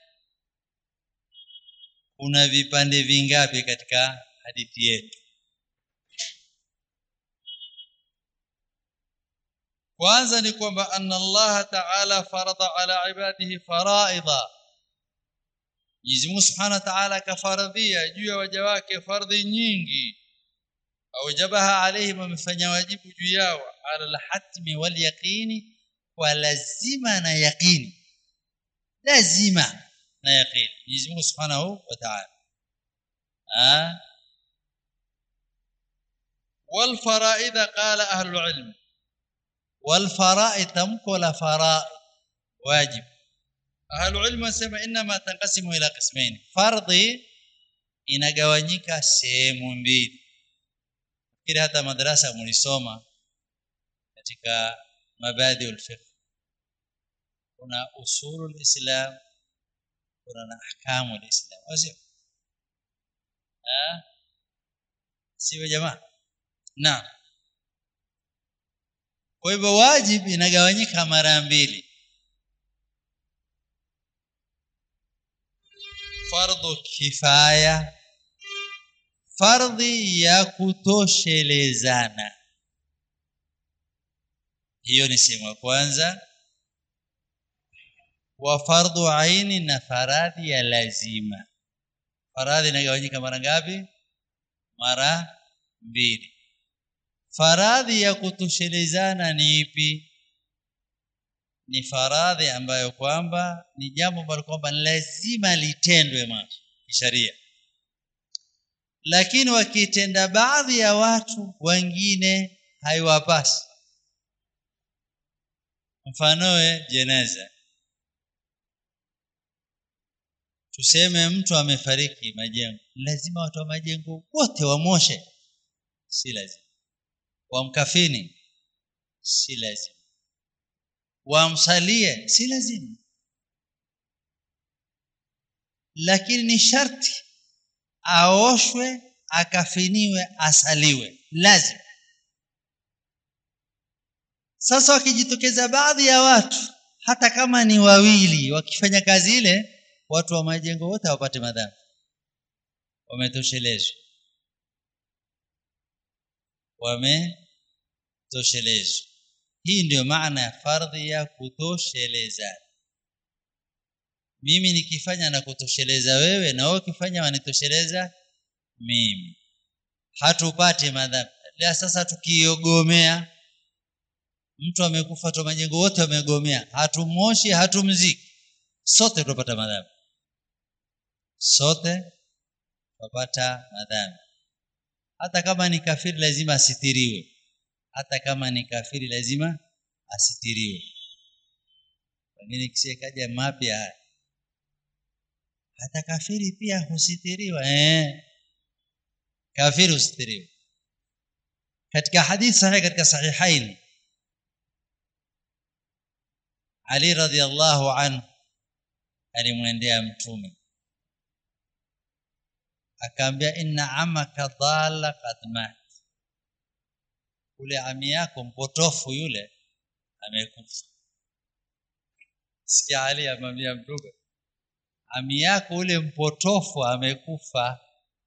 kuna vipande vingapi katika hadithi yetu kwanza ni kwamba anna Allah ta'ala farada ala ibadihi faraidha Mwenyezi Mungu Subhanahu wa Ta'ala kafaradhia juu ya waja wake fardhi nyingi aujabaha alaihim amefanya wajibu juu yao ala alhatmi wal yaqini wa lazima na yaqini lazima na yaqini Mwenyezi Mungu Subhanahu wa Ta'ala ah wal faraidha qala ahlul ilm والفرائض تمكو لا فرائض واجب اهل العلم wasema inma tanqasimu ila qismain fardhi inagawanyika sehemu mbili kile hata madrasa mlisoma katika mabadi ulfiqh kuna usulul islam kuna na ahkamu alislam wasio ah sio jamaa naam kwa hivyo wajib inagawanyika mara mbili fardhu kifaya fardhi ya kutoshelezana hiyo ni sehemu ya kwanza wa fardhu aini na faradhi ya lazima faradhi inagawanyika mara ngapi mara mbili faradhi ya kutoshelezana ni ipi ni faradhi ambayo kwamba ni jambo ambalo kwamba lazima litendwe mwanzo kisheria lakini wakitenda baadhi ya watu wengine haiwapasi mfanoe jeneza tuseme mtu amefariki majengo lazima watu wa majengo wote wamoshe si lazima wamkafini si lazima wamsalie si lazima lakini ni sharti aoshwe akafiniwe asaliwe lazima sasa wakijitokeza baadhi ya watu hata kama ni wawili wakifanya kazi ile watu wa majengo wote hawapate madhambi wametoshelezwa wametoshelezwa hii ndio maana ya fardhi ya kutosheleza mimi nikifanya na kutosheleza wewe na wewe ukifanya wanitosheleza mimi hatupati madhambi la sasa tukiogomea mtu amekufa tu majengo wote wamegomea hatumoshi hatumziki sote tutapata madhambi sote tutapata madhambi hata kama ni kafiri lazima asitiriwe hata kama ni kafiri lazima asitiriwe wengine kisikaja mapya haya hata kafiri pia husitiriwa eh kafiri husitiriwa katika hadithi sahihi katika sahihain Ali radhiallahu anhu alimwendea mtume akaambia inna amaka dhalla qad mat ule ami yako mpotofu yule amekufa sikia Ali amwambia mtume ami yako ule mpotofu amekufa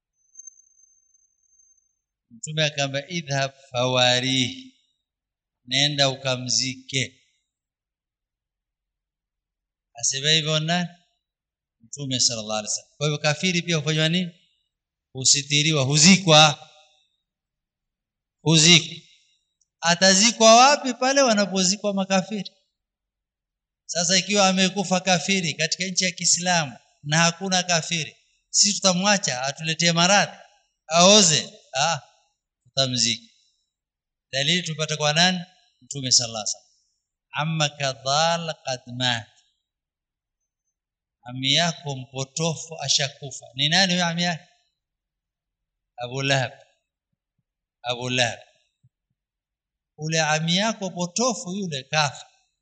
mtume akaambia idhhab fawarihi nenda ukamzike asema hivyo nani mtume sallallahu alaihi wasallam kwa hivyo kafiri pia hufanywa nini husitiriwa huzikwa huzikwa atazikwa wapi pale wanapozikwa makafiri sasa ikiwa amekufa kafiri katika nchi ya Kiislamu na hakuna kafiri sisi tutamwacha atuletee maradhi aoze ah tutamzika dalili tupata kwa nani mtume sallallahu alaihi wasallam amma kadhal qad mat ami yako mpotofu ashakufa ni nani huyo ami yake Abu Lahab Abu Lahab ule ami yako potofu yule kafa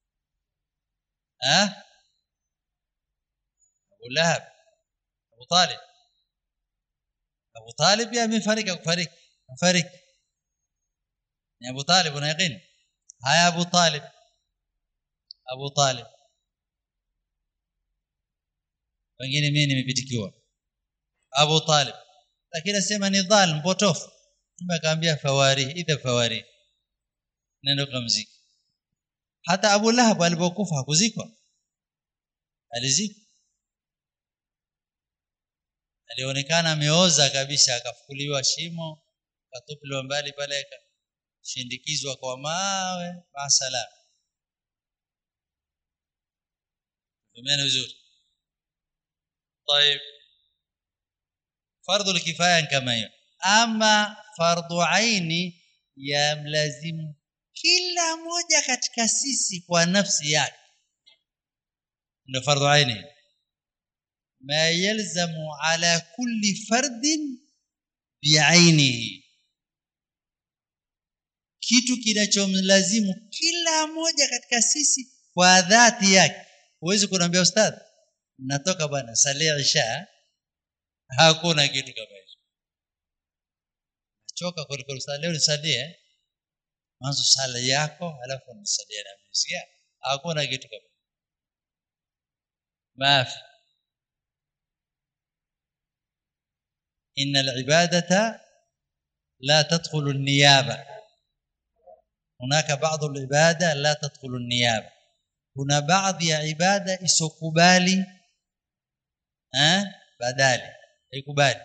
ha Abu Lahab Abu Talib Abu Talib pia amefariki kufariki afariki ni Abu Talib una yaqini haya Abu Talib Abu Talib wengine mimi nimepitikiwa Abu Talib lakini asema ni dhal mpotofu tumekaambia fawari idha fawari nenda kumzika hata Abu Lahab alipokufa hakuzikwa alizikwa alionekana ameoza kabisa akafukuliwa shimo akatupiliwa mbali pale akashindikizwa kwa mawe masalam tumeni vizuri طيب فرض الكفايه kama hiyo ama fardhu aini yamlazimu kila moja katika sisi kwa nafsi yake ndio fardhu aini ma yalzamu ala kulli fardin biainihi kitu kinachomlazimu kila moja katika sisi kwa dhati yake huwezi kuniambia ustadhi natoka bwana salia isha hakuna kitu kama hicho choka kuliko leo nisalie mwanzo sala yako alafu nisalie na msikia hakuna kitu kama mafi إن العبادة لا تدخل النيابة هناك بعض العبادة لا تدخل النيابة هنا بعض ya ibada isokubali eh badali haikubali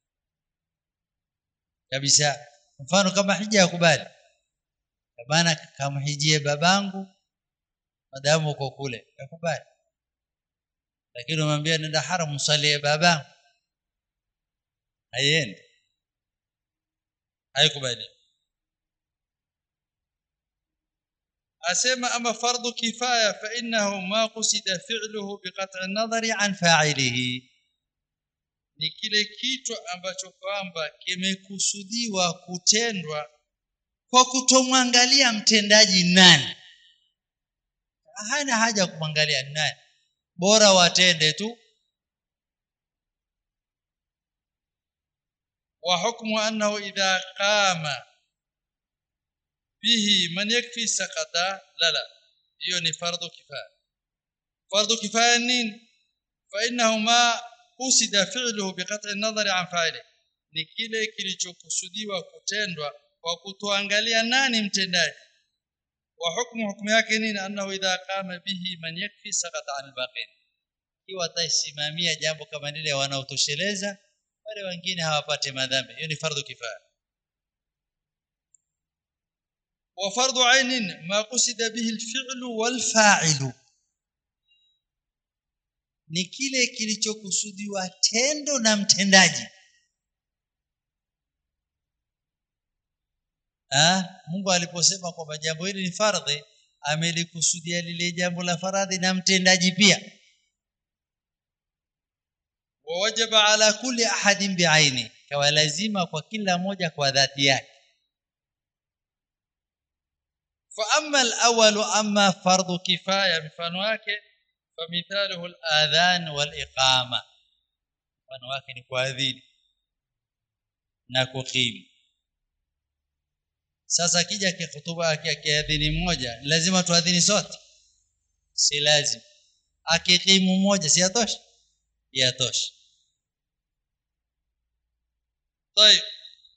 kabisa mfano kama hija yakubali maana kama hijie babangu madamu uko kule yakubali lakini umwambia nenda haram msalie babangu haiendi haikubali asema ama fardhu kifaya fa innahu ma qusida fi'luhu biqat'i an-nadhari an fa'ilihi ni kile kitu ambacho kwamba kimekusudiwa kutendwa kwa kutomwangalia mtendaji nani hana haja kumwangalia nani bora watende tu wa hukmu annahu idha qama bihi man yakfi sakata lala hiyo ni fardhu kifaya fardhu kifaya nini fa innahu ma usida fi'luhu biqat'i an-nadhari an fa'ili ni kile kilichokusudiwa kutendwa kwa kutoangalia nani mtendaji wa hukmu hukumu yake nini annahu idha qama bihi man yakfi sakata an al-baqin ikiwa ataisimamia jambo kama lile wanaotosheleza wale wengine hawapate madhambi hiyo ni fardhu kifaya وفرض عين ما قصد به الفعل والفاعل ni kile kilichokusudiwa tendo na mtendaji ah Mungu aliposema kwamba jambo hili ni fardhi amelikusudia lile jambo la faradhi na mtendaji pia wawajaba ala kulli ahadin biaini kawa lazima kwa kila moja kwa dhati yake فاما الاول اما فرض كفايه mfano wake فمثاله الاذان والاقامه mfano wake ni kuadhini na kukimu sasa akija kihutuba akiadhini mmoja lazima tuadhini sote si lazima akikimu mmoja si yatosha yatosha طيب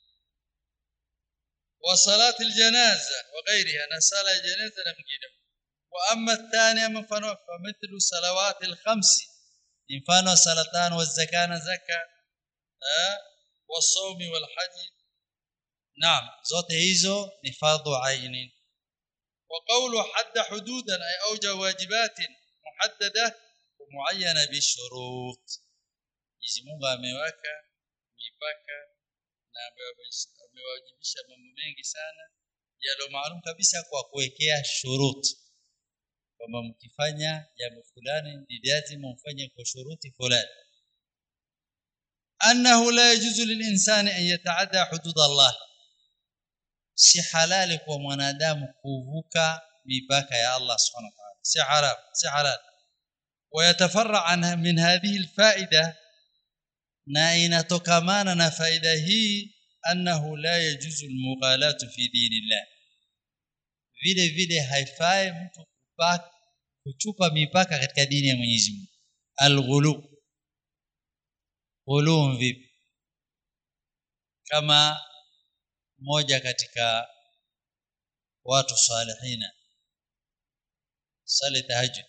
وصلاه الجنازه وغيرها نصلاه الجنازه لمجينه واما الثانيه من فنو فمثل صلوات الخمس مفano صلاتان والزكاه زكاه والصوم والحج نعم zote hizo ni fardhu aini وقول حد حدودا اي اوجب واجبات محدده ومعينه بشروط Mwenyezi Mungu ameweka mipaka na amewajibisha mambo mengi sana yalo maalum kabisa kwa kuwekea shuruti kwamba mkifanya jambo fulani ni lazima mfanye kwa shuruti fulani annahu la yajuzu lilinsani an yataadda hudud Allah si halali kwa mwanadamu kuvuka mipaka ya Allah subhanahu wa ta'ala si haram si halal ويتفرع عنها من هذه الفائده na inatokamana na faida hii annahu la yajuzu almughalatu fi dinillah vile vile haifai mtu kupaka kuchupa mipaka katika dini ya Mwenyezi Mungu alghulu ghulu vipi kama moja katika watu salihina sali tahajjud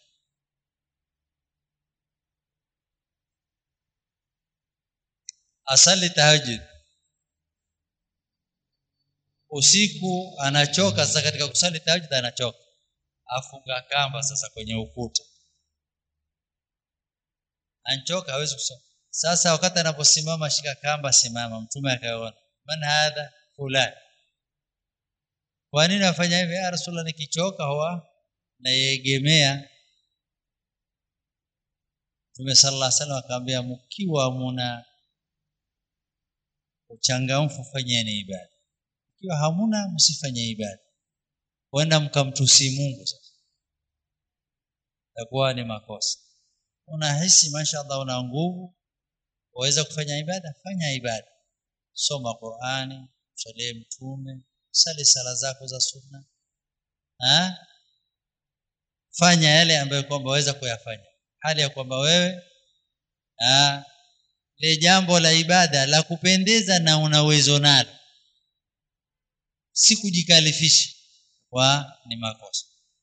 asali tahajjud usiku anachoka sasa katika kusali tahajjud anachoka afunga kamba sasa kwenye ukuta anchoka hawezi kusoma sasa wakati anaposimama shika kamba simama mtume akaona man hadha fulani kwa nini afanya hivi ya rasulullah nikichoka huwa naiegemea Mtume sallallahu alaihi wasallam akamwambia mkiwa muna uchangamfu fanyeni ibada ikiwa hamuna msifanye ibada wenda mkamtusi Mungu sasa itakuwa ni makosa unahisi mashaallah una nguvu waweza kufanya ibada fanya ibada soma Qur'ani salie mtume sali sala zako za sunna ha? fanya yale ambayo kwamba waweza kuyafanya hali ya kwamba wewe ha? le jambo la ibada la kupendeza na una uwezo nalo si kujikalifisha kwa ni makosa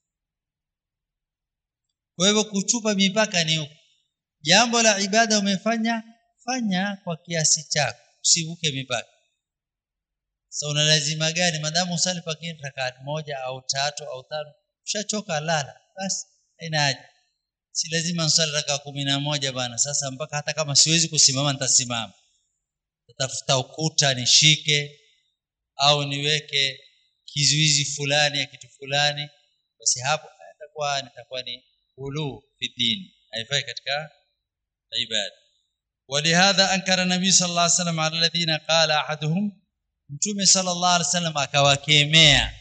kwa hivyo kuchupa mipaka ni huko jambo la ibada umefanya fanya kwa kiasi chako usivuke mipaka sasa una lazima gani madamu usali pakini rakati moja au tatu au tano ushachoka lala basi haina haja si lazima nsali raka kumi na moja bana sasa mpaka hata kama siwezi kusimama nitasimama natafuta ukuta nishike au niweke kizuizi fulani ya kitu fulani basi hapo itakuwa nitakuwa ni ulu fi dini haifai katika ibada ولهذا انكر النبي صلى الله عليه وسلم على الذين قال احدهم mtume sallallahu alaihi wasallam akawakemea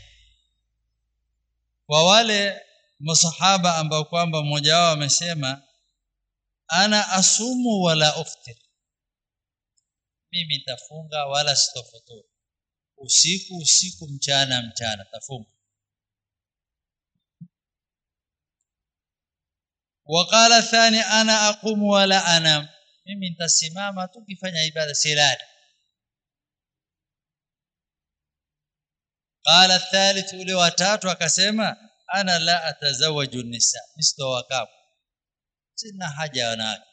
kwa wale masahaba ambao kwamba mmoja wao amesema ana asumu wala uftir mimi nitafunga wala sitofuturu usiku usiku mchana mchana tafunga وقال الثاني انا اقوم ولا انام mimi nitasimama tu kifanya ibada silali قال الثالث ule watatu akasema ana la atazawaju nisa mistowakamu sina haja wanawake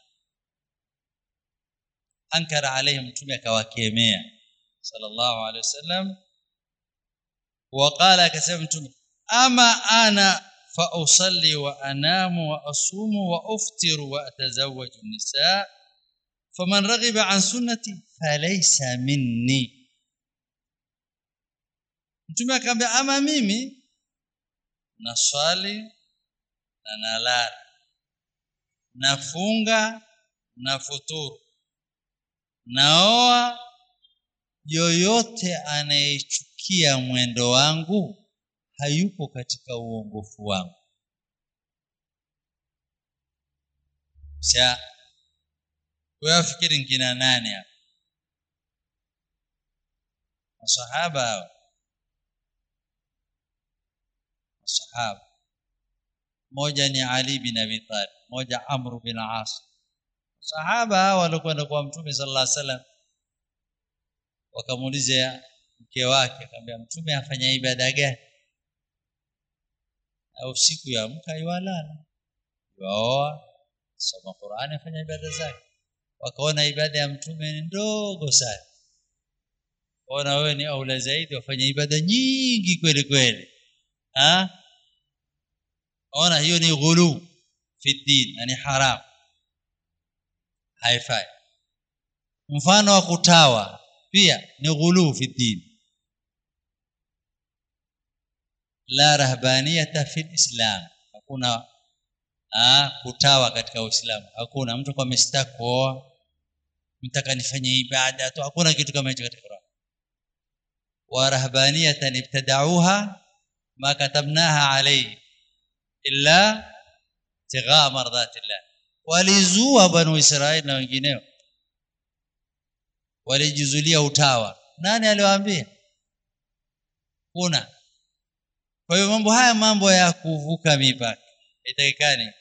ankara alaihim mtume akawakemea sallallahu alaihi wasallam waqala akasema mtume ama ana fa usalli wa anamu wa asumu wa uftiru wa atazawaju nisa faman raghiba an sunnati falaysa minni mtume akamwambia ama mimi naswali na nalala nafunga na futuru naoa yoyote anayechukia mwendo wangu hayupo katika uongofu wangu sasa wewe nkina nani hapa masahaba hawa masahaba moja ni Ali bin Abi Talib moja Amr bin As sahaba hawa walikwenda kwa mtume sallallahu alaihi wasallam wakamuuliza mke wake akamwambia mtume afanya ibada gani au siku ya mka iwalala yuoa soma Qur'ani afanya ibada zake wakaona ibada ya mtume ni ndogo sana ona wewe ni aula zaidi wafanye ibada nyingi kweli kweli ha ona hiyo ni ghulu fi din na ni haram haifai mfano wa kutawa pia ni ghulu fi din la rahbaniyata fi islam hakuna ah kutawa katika uislamu hakuna mtu kwa mistaki kuoa mtaka nifanye ibada tu hakuna kitu kama hicho katika Qur'an wa rahbaniyatan ibtada'uha ma katabnaha alayhi illa tigha mardatillah walizua banu israeli na wengineo walijizulia utawa nani aliwaambia kuna kwa hiyo mambo haya mambo ya kuvuka mipaka itakikani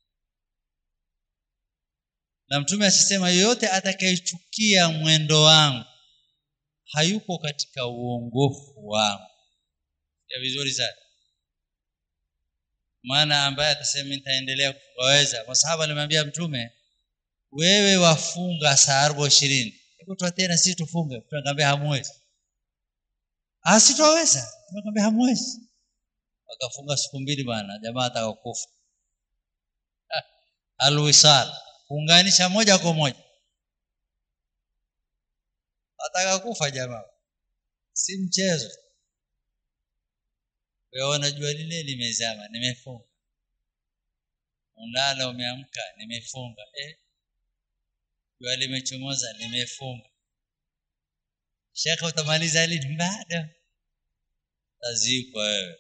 na mtume asisema yoyote atakayechukia mwendo wangu hayuko katika uongofu wangu ya vizuri sana maana ambaye atasema nitaendelea kuwaweza masahaba alimwambia mtume wewe wafunga saa arobo ishirini hebu tuatie na sisi tufunge tunakwambia hamwezi asitoweza tunakwambia hamwezi wakafunga siku mbili bwana jamaa atakakufa alwisal kuunganisha moja kwa moja atakakufa jamaa si mchezo wewe unajua lile limezama nimefunga unalala umeamka nimefunga eh jua limechomoza nimefunga shekhe utamaliza lini bado tazikwa wewe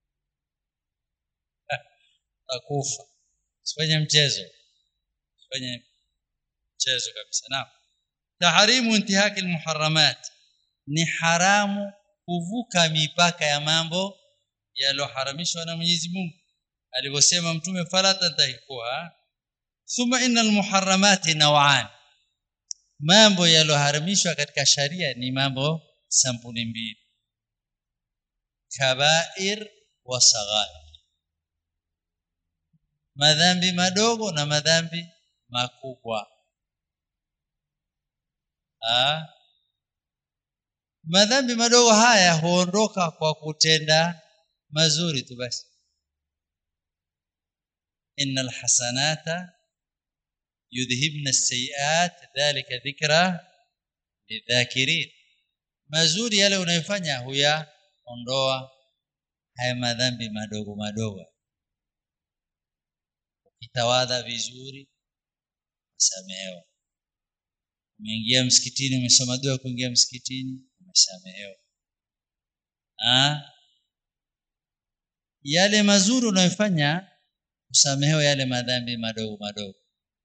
takufa usifanye mchezo usifanye mchezo kabisa naam taharimu intihaki almuharramat ni haramu kuvuka mipaka ya mambo yaliyoharamishwa na Mwenyezi Mungu alivyosema mtume fala tantahikuha thumma innal muharramati naw'an mambo yaliyoharamishwa katika sharia ni mambo sampuli mbili kabair wa saghair madhambi madogo na madhambi makubwa ah madhambi madogo haya huondoka kwa kutenda mazuri tu basi innal hasanata yudhhibna as-sayiat dhalika dhikra lidhakirin mazuri yale unayofanya huyaondoa haya madhambi madogo madogo ukitawadha vizuri usamehewa umeingia msikitini umesoma dua kuingia msikitini umesamehewa ah yale mazuri unayofanya usamehewa yale madhambi madogo madogo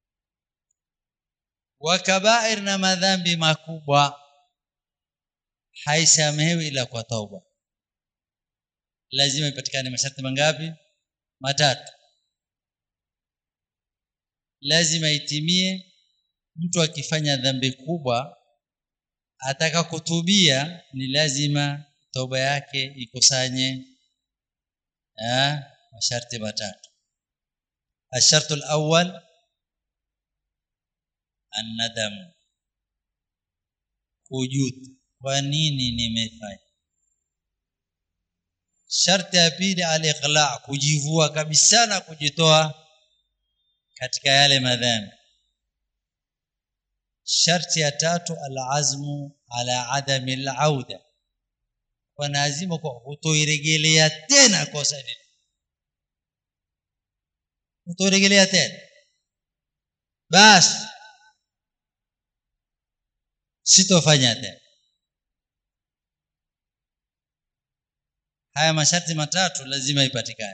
wakabair na madhambi makubwa haisamehewi ila kwa tauba lazima ipatikane masharti mangapi matatu lazima itimie mtu akifanya dhambi kubwa ataka kutubia ni lazima toba yake ikusanye eh masharti matatu الشرط الأول الندم kujut kwa nini nimefanya sharti ya pili al-iqla kujivua kabisa na kujitoa katika yale madhambi sharti ya tatu al-azmu ala adami al-auda kwa lazima kwa kutoirejelea tena kosa hili kutoirejelea tena basi sitofanya tena haya masharti matatu lazima ipatikane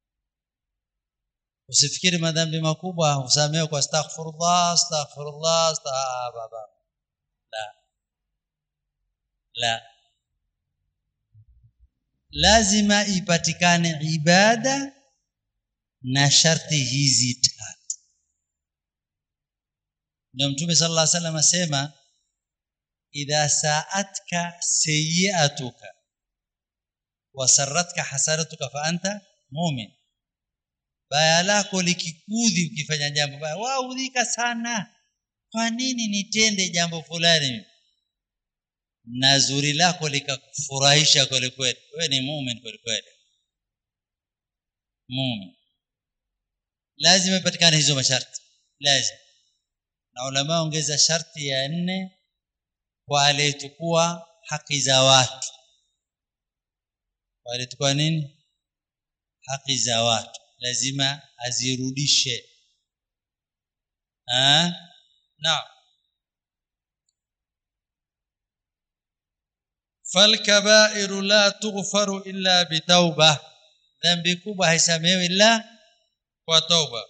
usifikiri madhambi makubwa usamehe kwa astaghfirullah astaghfirullah astaghfirullah la la lazima ipatikane ibada na sharti hizi tatu ndio mtume sallallahu alaihi wasallam asema idha sa'atka sayyi'atuka wa sarratka hasanatuka fa anta mu'min baya lako likikudhi ukifanya jambo baya waudhika sana kwa nini nitende jambo fulani na zuri lako likakufurahisha kweli kweli wewe ni muumini kweli kweli muumini lazima ipatikane hizo masharti lazima na ulama ongeza sharti ya nne kwa aliyetukua haki za watu kwa aliyetukua nini haki za watu lazima azirudishe ah naam فالكبائر لا تغفر الا بتوبه ذنب kubwa haisamehewi ila kwa tauba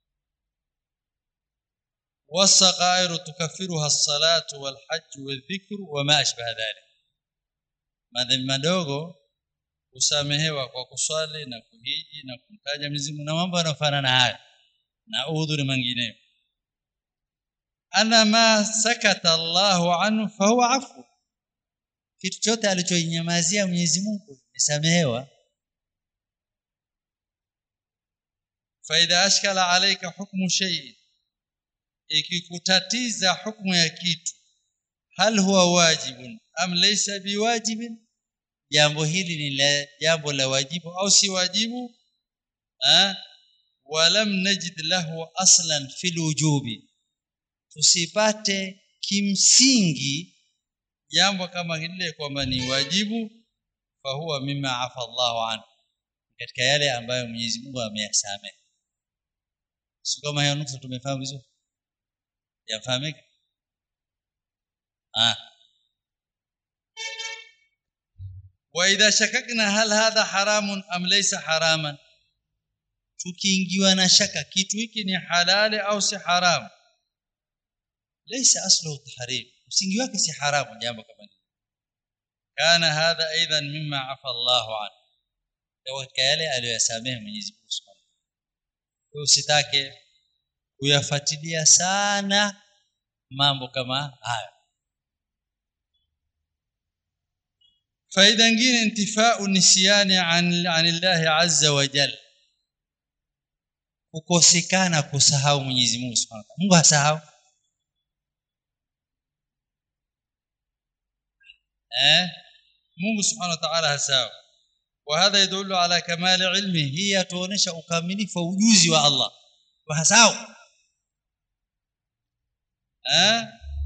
والصغائر تكفرها الصلاه والحج والذكر وما اشبه ذلك madhambi madogo usamehewa kwa kuswali na kuhiji na kumtaja Mwenyezi Mungu na mambo yanayofanana haya na udhuri mengineyo ana ma sakata Allahu anhu fa huwa afu kitu chote alichoinyamazia Mwenyezi Mungu nisamehewa faida ashkala alayka hukmu shay ikikutatiza hukumu ya kitu hal huwa wajibun am laysa biwajibin jambo hili ni la jambo la wajibu au si wajibu ah walam najid lahu aslan fil wujubi tusipate kimsingi jambo kama hili kwamba ni wajibu fahuwa mimma afa Allahu anhu katika yale ambayo Mwenyezi Mungu ameyasamehe si kama hiyo nukta tumefahamu vizuri yafahamika ah واذا شككنا هل هذا حرام ام ليس حراما tukiingiwa na shaka kitu hiki ni halali au si haramu laysa aslu tahrim msingi wake si haramu jambo kama hili kana hadha aidan mimma afa Allahu an katika yale aliyoyasamehe Mwenyezi Mungu Subhanahu wa usitake kuyafuatilia sana mambo kama haya faida nyingine intifau nisyani an anillahi azza wa jalla kukosekana kusahau Mwenyezi Mungu Subhanahu wa Mungu hasahau eh Mungu Subhanahu wa ta'ala hasahau وهذا يدل على كمال علمه هي tuonesha ukamilifu wa ujuzi wa Allah wa hasahau eh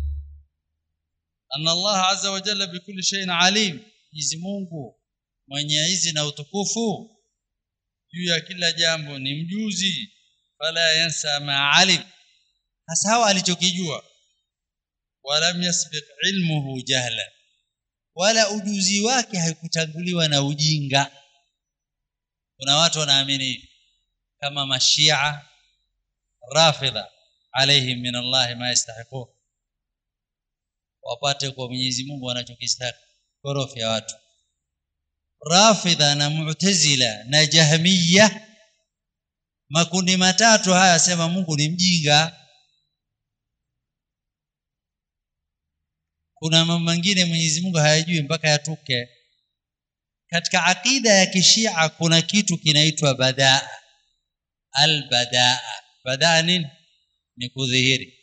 أن الله عز وجل بكل شيء عليم Mwenyezi Mungu mwenye izi na utukufu juu ya kila jambo ni mjuzi fala yansa ma alim hasahau alichokijua walam yasbiq ilmuhu jahla wala ujuzi wake haikutanguliwa na ujinga kuna watu wanaamini hivi kama mashia rafidha alaihim min Allah ma yastahiqu wapate kwa Mwenyezi Mungu wanachokistahili korofi ya watu rafidha na mu'tazila na jahmiya makundi matatu haya sema Mungu ni mjinga kuna mambo mengine Mwenyezi Mungu hayajui mpaka yatuke katika akida ya kishia kuna kitu kinaitwa badaa albadaa badaa nini ni kudhihiri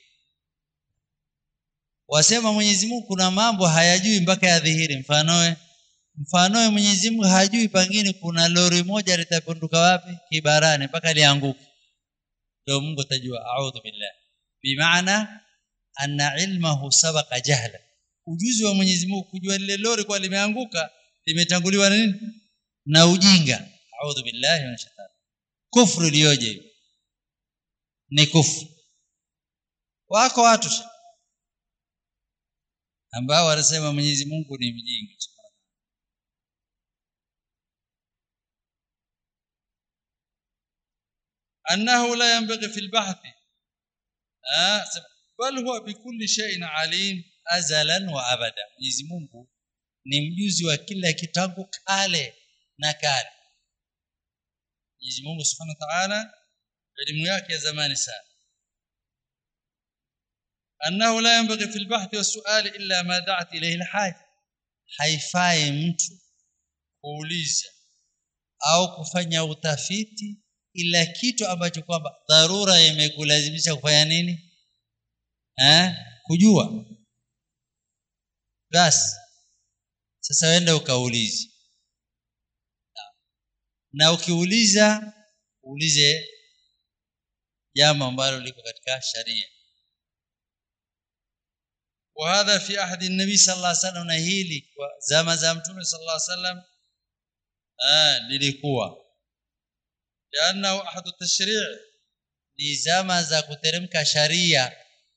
wasema Mwenyezi Mungu kuna mambo hayajui mpaka yadhihiri mfanoe mfanoe Mwenyezi Mungu hajui pangine kuna lori moja litapunduka wapi kibarani mpaka lianguke ndio Mungu atajua a'udhu billah bimaana anna ilmahu sabaqa jahla ujuzi wa Mwenyezi Mungu kujua lile lori kwa limeanguka limetanguliwa na nini na ujinga a'udhu billahi minash shaitani kufru iliyoje ni kufru wako watu ambao wanasema Mwenyezi Mungu ni mjinga annahu la yanbaghi fil bahthi bal huwa bikulli shay'in alim azalan wa abada Mwenyezi Mungu ni mjuzi wa kila kitu tangu kale na kale Mwenyezi Mungu Subhanahu wa Ta'ala elimu yake ya zamani sana annahu la yanbaghi fil bahthi was-su'ali illa ma da'at ilayhi al-haja haifai mtu kuuliza au kufanya utafiti ila kitu ambacho kwamba dharura imekulazimisha kufanya nini eh kujua basi sasa wenda ukaulize na ukiuliza uulize jambo ambalo liko katika sharia وهذا في عهد النبي صلى الله عليه وسلم na hili kwa zama za mtume صلى الله عليه وسلم ah lilikuwa لانه احد التشريع ni zama za kuteremka sharia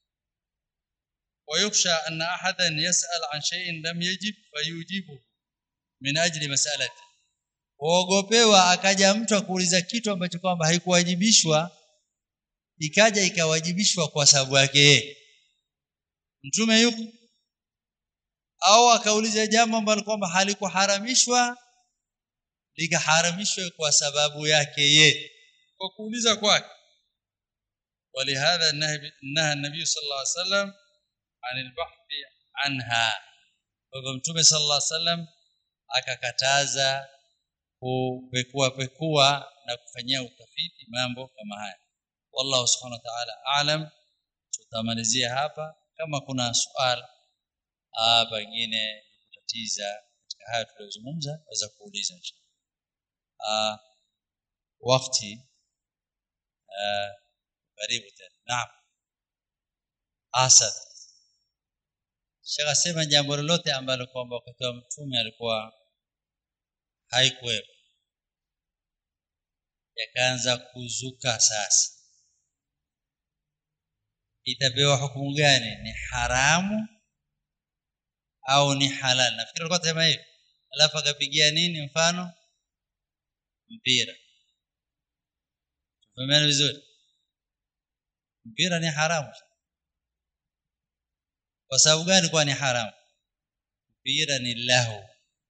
ويخشى ان احدا يسال عن شيء لم يجب فيجيبه من اجل مسالته kuogopewa akaja mtu akuuliza kitu ambacho kwamba haikuwajibishwa ikaja ikawajibishwa kwa sababu yake mtume yuko au akauliza jambo ambalo kwamba halikuharamishwa likaharamishwa kwa sababu yake ye kwa kuuliza kwake ولهذا نهى النبي صلى الله عليه وسلم عن البحث عنها فمتوم صلى الله عليه وسلم akakataza kupekua pekua na kufanyia utafiti mambo kama haya wallahu subhanahu wa ta'ala aalam tutamalizia hapa kama kuna swali ah pengine kutatiza katika haya tuliyozungumza waweza kuuliza inshallah ah wakati ah karibu tena naam asad shaka sema jambo lolote ambalo kwamba wakati wa mtume alikuwa haikuwepo yakaanza kuzuka sasa itapewa hukumu gani ni haramu au ni halal nafikiri alikuwa anasema hivi alafu akapigia nini mfano mpira tumeelewana vizuri mpira ni haramu kwa sababu gani kwa ni haramu mpira ni lahu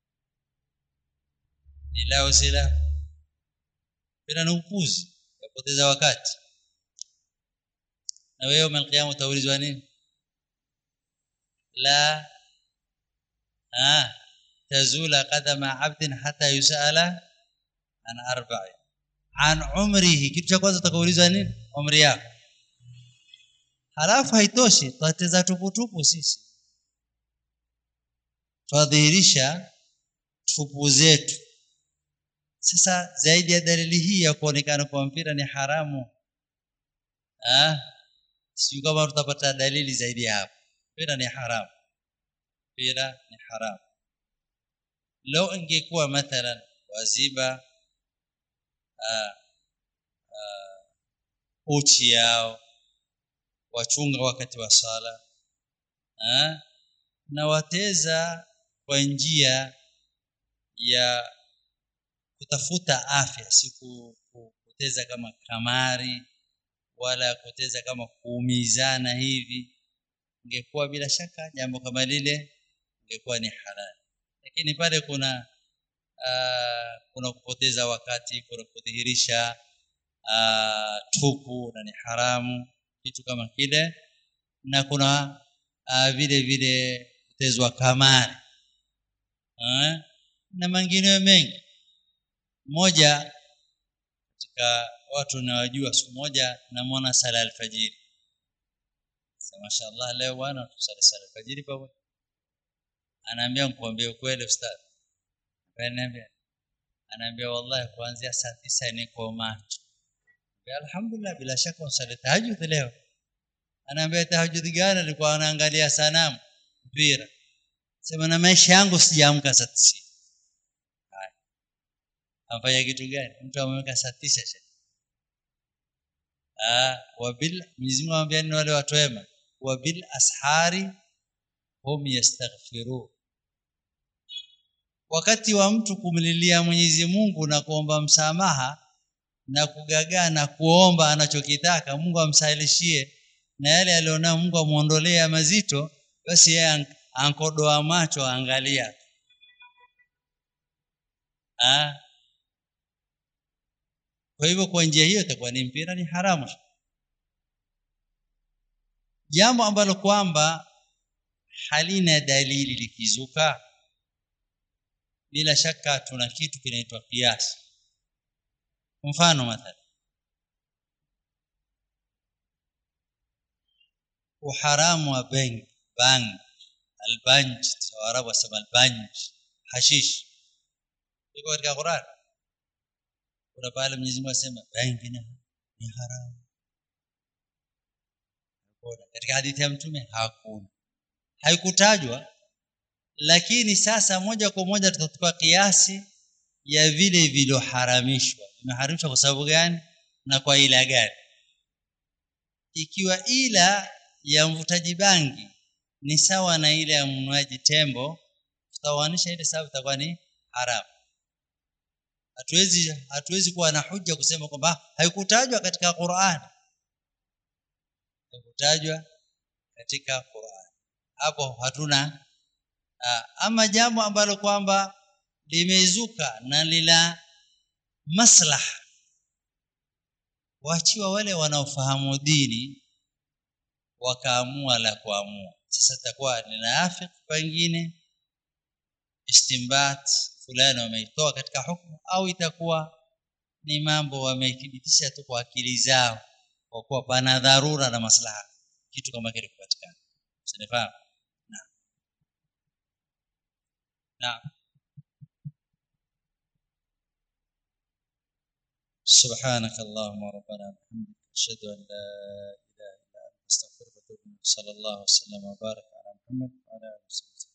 ni lahu si lahu mpira ni upuzi yapoteza wakati na wewe yawm alqiyama utaulizwa nini la ah tazula qadama abdin hata yusala an arba'i an umrihi kitu cha kwanza utakaulizwa nini umri yako halafu haitoshi twateza tuputupu sisi twadhihirisha tupu zetu sasa zaidi ya dalili hii ya kuonekana kwa mpira ni haramu ah sio kama tutapata dalili zaidi ya hapo mpira ni haramu mpira ni haramu leo ingekuwa mathalan waziba ah, ah, uchi yao wachunga wakati wa sala ah, na wateza kwa njia ya kutafuta afya si kuteza kama kamari wala kuteza kama kuumizana hivi ingekuwa bila shaka jambo kama lile ingekuwa ni halali lakini pale kuna uh, kuna kupoteza wakati kuna kudhihirisha uh, tupu na ni haramu kitu kama kile na kuna uh, vile vile kutezwa kamari uh, na mengineyo mengi mmoja katika watu nawajua siku moja namwona sala alfajiri sasa mashaallah leo bwana tusali sala alfajiri pamoja anaambia nikwambie ukweli ustadhi ananiambia anaambia wallahi kuanzia saa tisa niko macho alhamdulillah bila shaka usali tahajjud leo anaambia tahajjud gani alikuwa anaangalia sanamu mpira sema na maisha yangu sijaamka saa tisa amfanya kitu gani mtu ameweka saa tisa ah wabil Mwenyezi Mungu anambia ni wale watu wema wabil ashari hum yastaghfiru wakati wa mtu kumlilia Mwenyezi Mungu na kuomba msamaha na kugagaa na kuomba anachokitaka Mungu amsahilishie na yale alionao Mungu amuondolee mazito basi yeye ankodoa macho angalia ah kwa hivyo kwa njia hiyo itakuwa ni mpira ni haramu jambo ambalo kwamba halina dalili likizuka bila shaka tuna kitu kinaitwa kiasi mfano mathalan uharamu wa bank bank albanj waarabu wasema albanj hashish iko katika Qur'an kuna pale Mwenyezi Mungu asema bangi ni haramu katika hadithi ya mtume hakuna haikutajwa lakini sasa moja kwa moja tutachukua kiasi ya vile viloharamishwa vimeharamishwa kwa sababu gani na kwa ila gani ikiwa ila ya mvutaji bangi ni sawa na ile ya mnuaji tembo tutawanisha ile sababu itakuwa ni haramu hatuwezi hatuwezi kuwa na hujja kusema kwamba haikutajwa katika Qur'an haikutajwa katika Qur'an hapo hatuna ama jambo ambalo kwamba limezuka na lila maslaha waachiwa wale wanaofahamu dini wakaamua la kuamua sasa itakuwa ni nafiki pengine istimbat fulani wameitoa katika hukumu au itakuwa ni mambo wamethibitisha tu kwa akili zao kwa kuwa pana dharura na maslaha kitu kama kile kupatikana usinifahamu na na سبحانك اللهم ربنا وبحمدك اشهد ان لا اله الا انت استغفرك واتوب اليك صلى الله وسلم وبارك على محمد وعلى اله وصحبه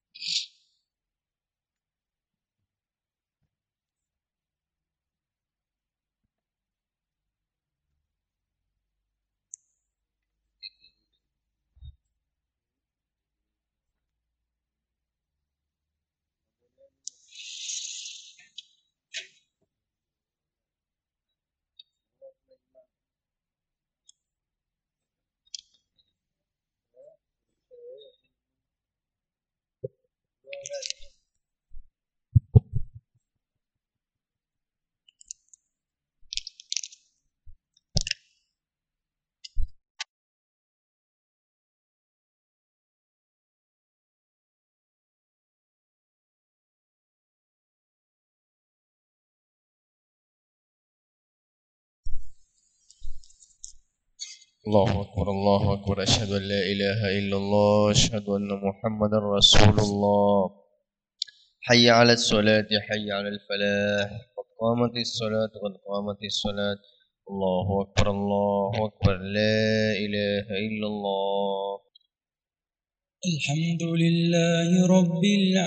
الله أكبر الله أكبر أشهد أن لا إله إلا الله أشهد أن محمدا رسول الله حي على الصلاة حي على الفلاح قد قامت الصلاة قد قامت الصلاة الله أكبر الله أكبر لا إله إلا الله الحمد لله رب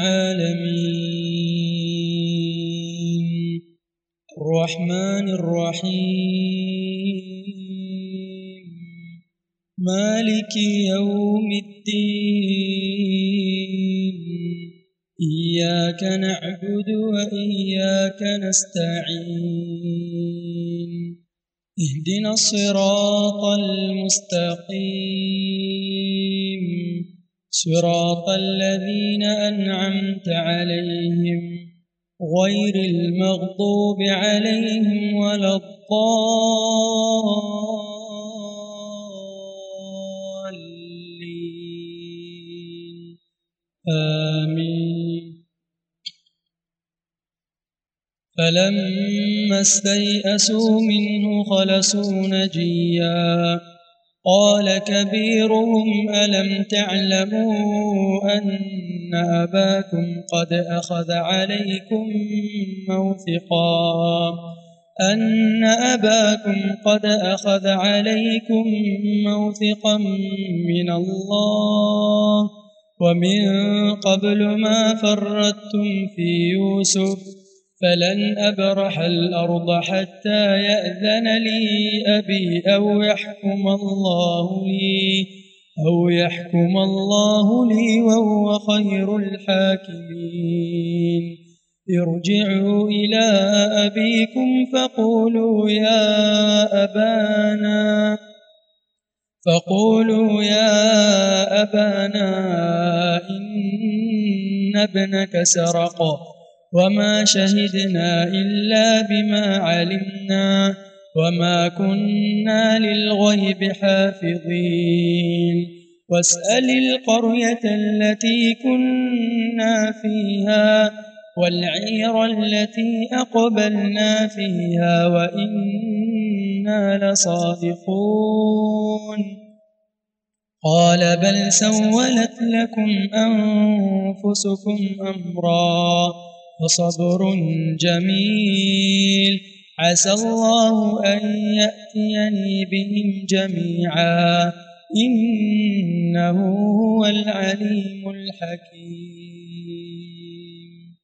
العالمين الرحمن الرحيم مالك يوم الدين إياك نعبد وإياك نستعين اهدنا الصراط المستقيم صراط الذين أنعمت عليهم غير المغضوب عليهم ولا الضالين آمين فلما استيئسوا منه خلصوا نجيا قال كبيرهم ألم تعلموا أن أباكم قد أخذ عليكم موثقا أن أباكم قد أخذ عليكم موثقا من الله ومن قبل ما فردتم في يوسف فلن أبرح الأرض حتى يأذن لي أبي أو يحكم الله لي أو يحكم الله لي وهو خير الحاكمين ارجعوا إلى أبيكم فقولوا يا أبانا فقولوا يا أبانا إن ابنك سرق وما شهدنا إلا بما علمنا وما كنا للغيب حافظين واسأل القرية التي كنا فيها والعير التي أقبلنا فيها وإنا لصادقون قال بل سولت لكم أنفسكم أمرا وصبر جميل عسى الله أن يأتيني بهم جميعا إنه هو العليم الحكيم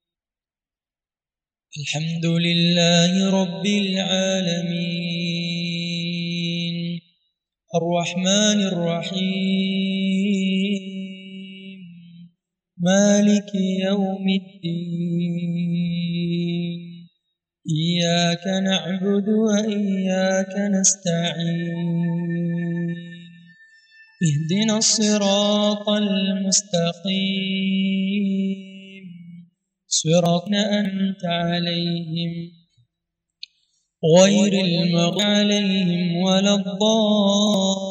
الحمد لله رب العالمين الرحمن الرحيم مالك يوم الدين إياك نعبد وإياك نستعين اهدنا الصراط المستقيم صراط أنت عليهم غير المغضوب عليهم ولا الضالين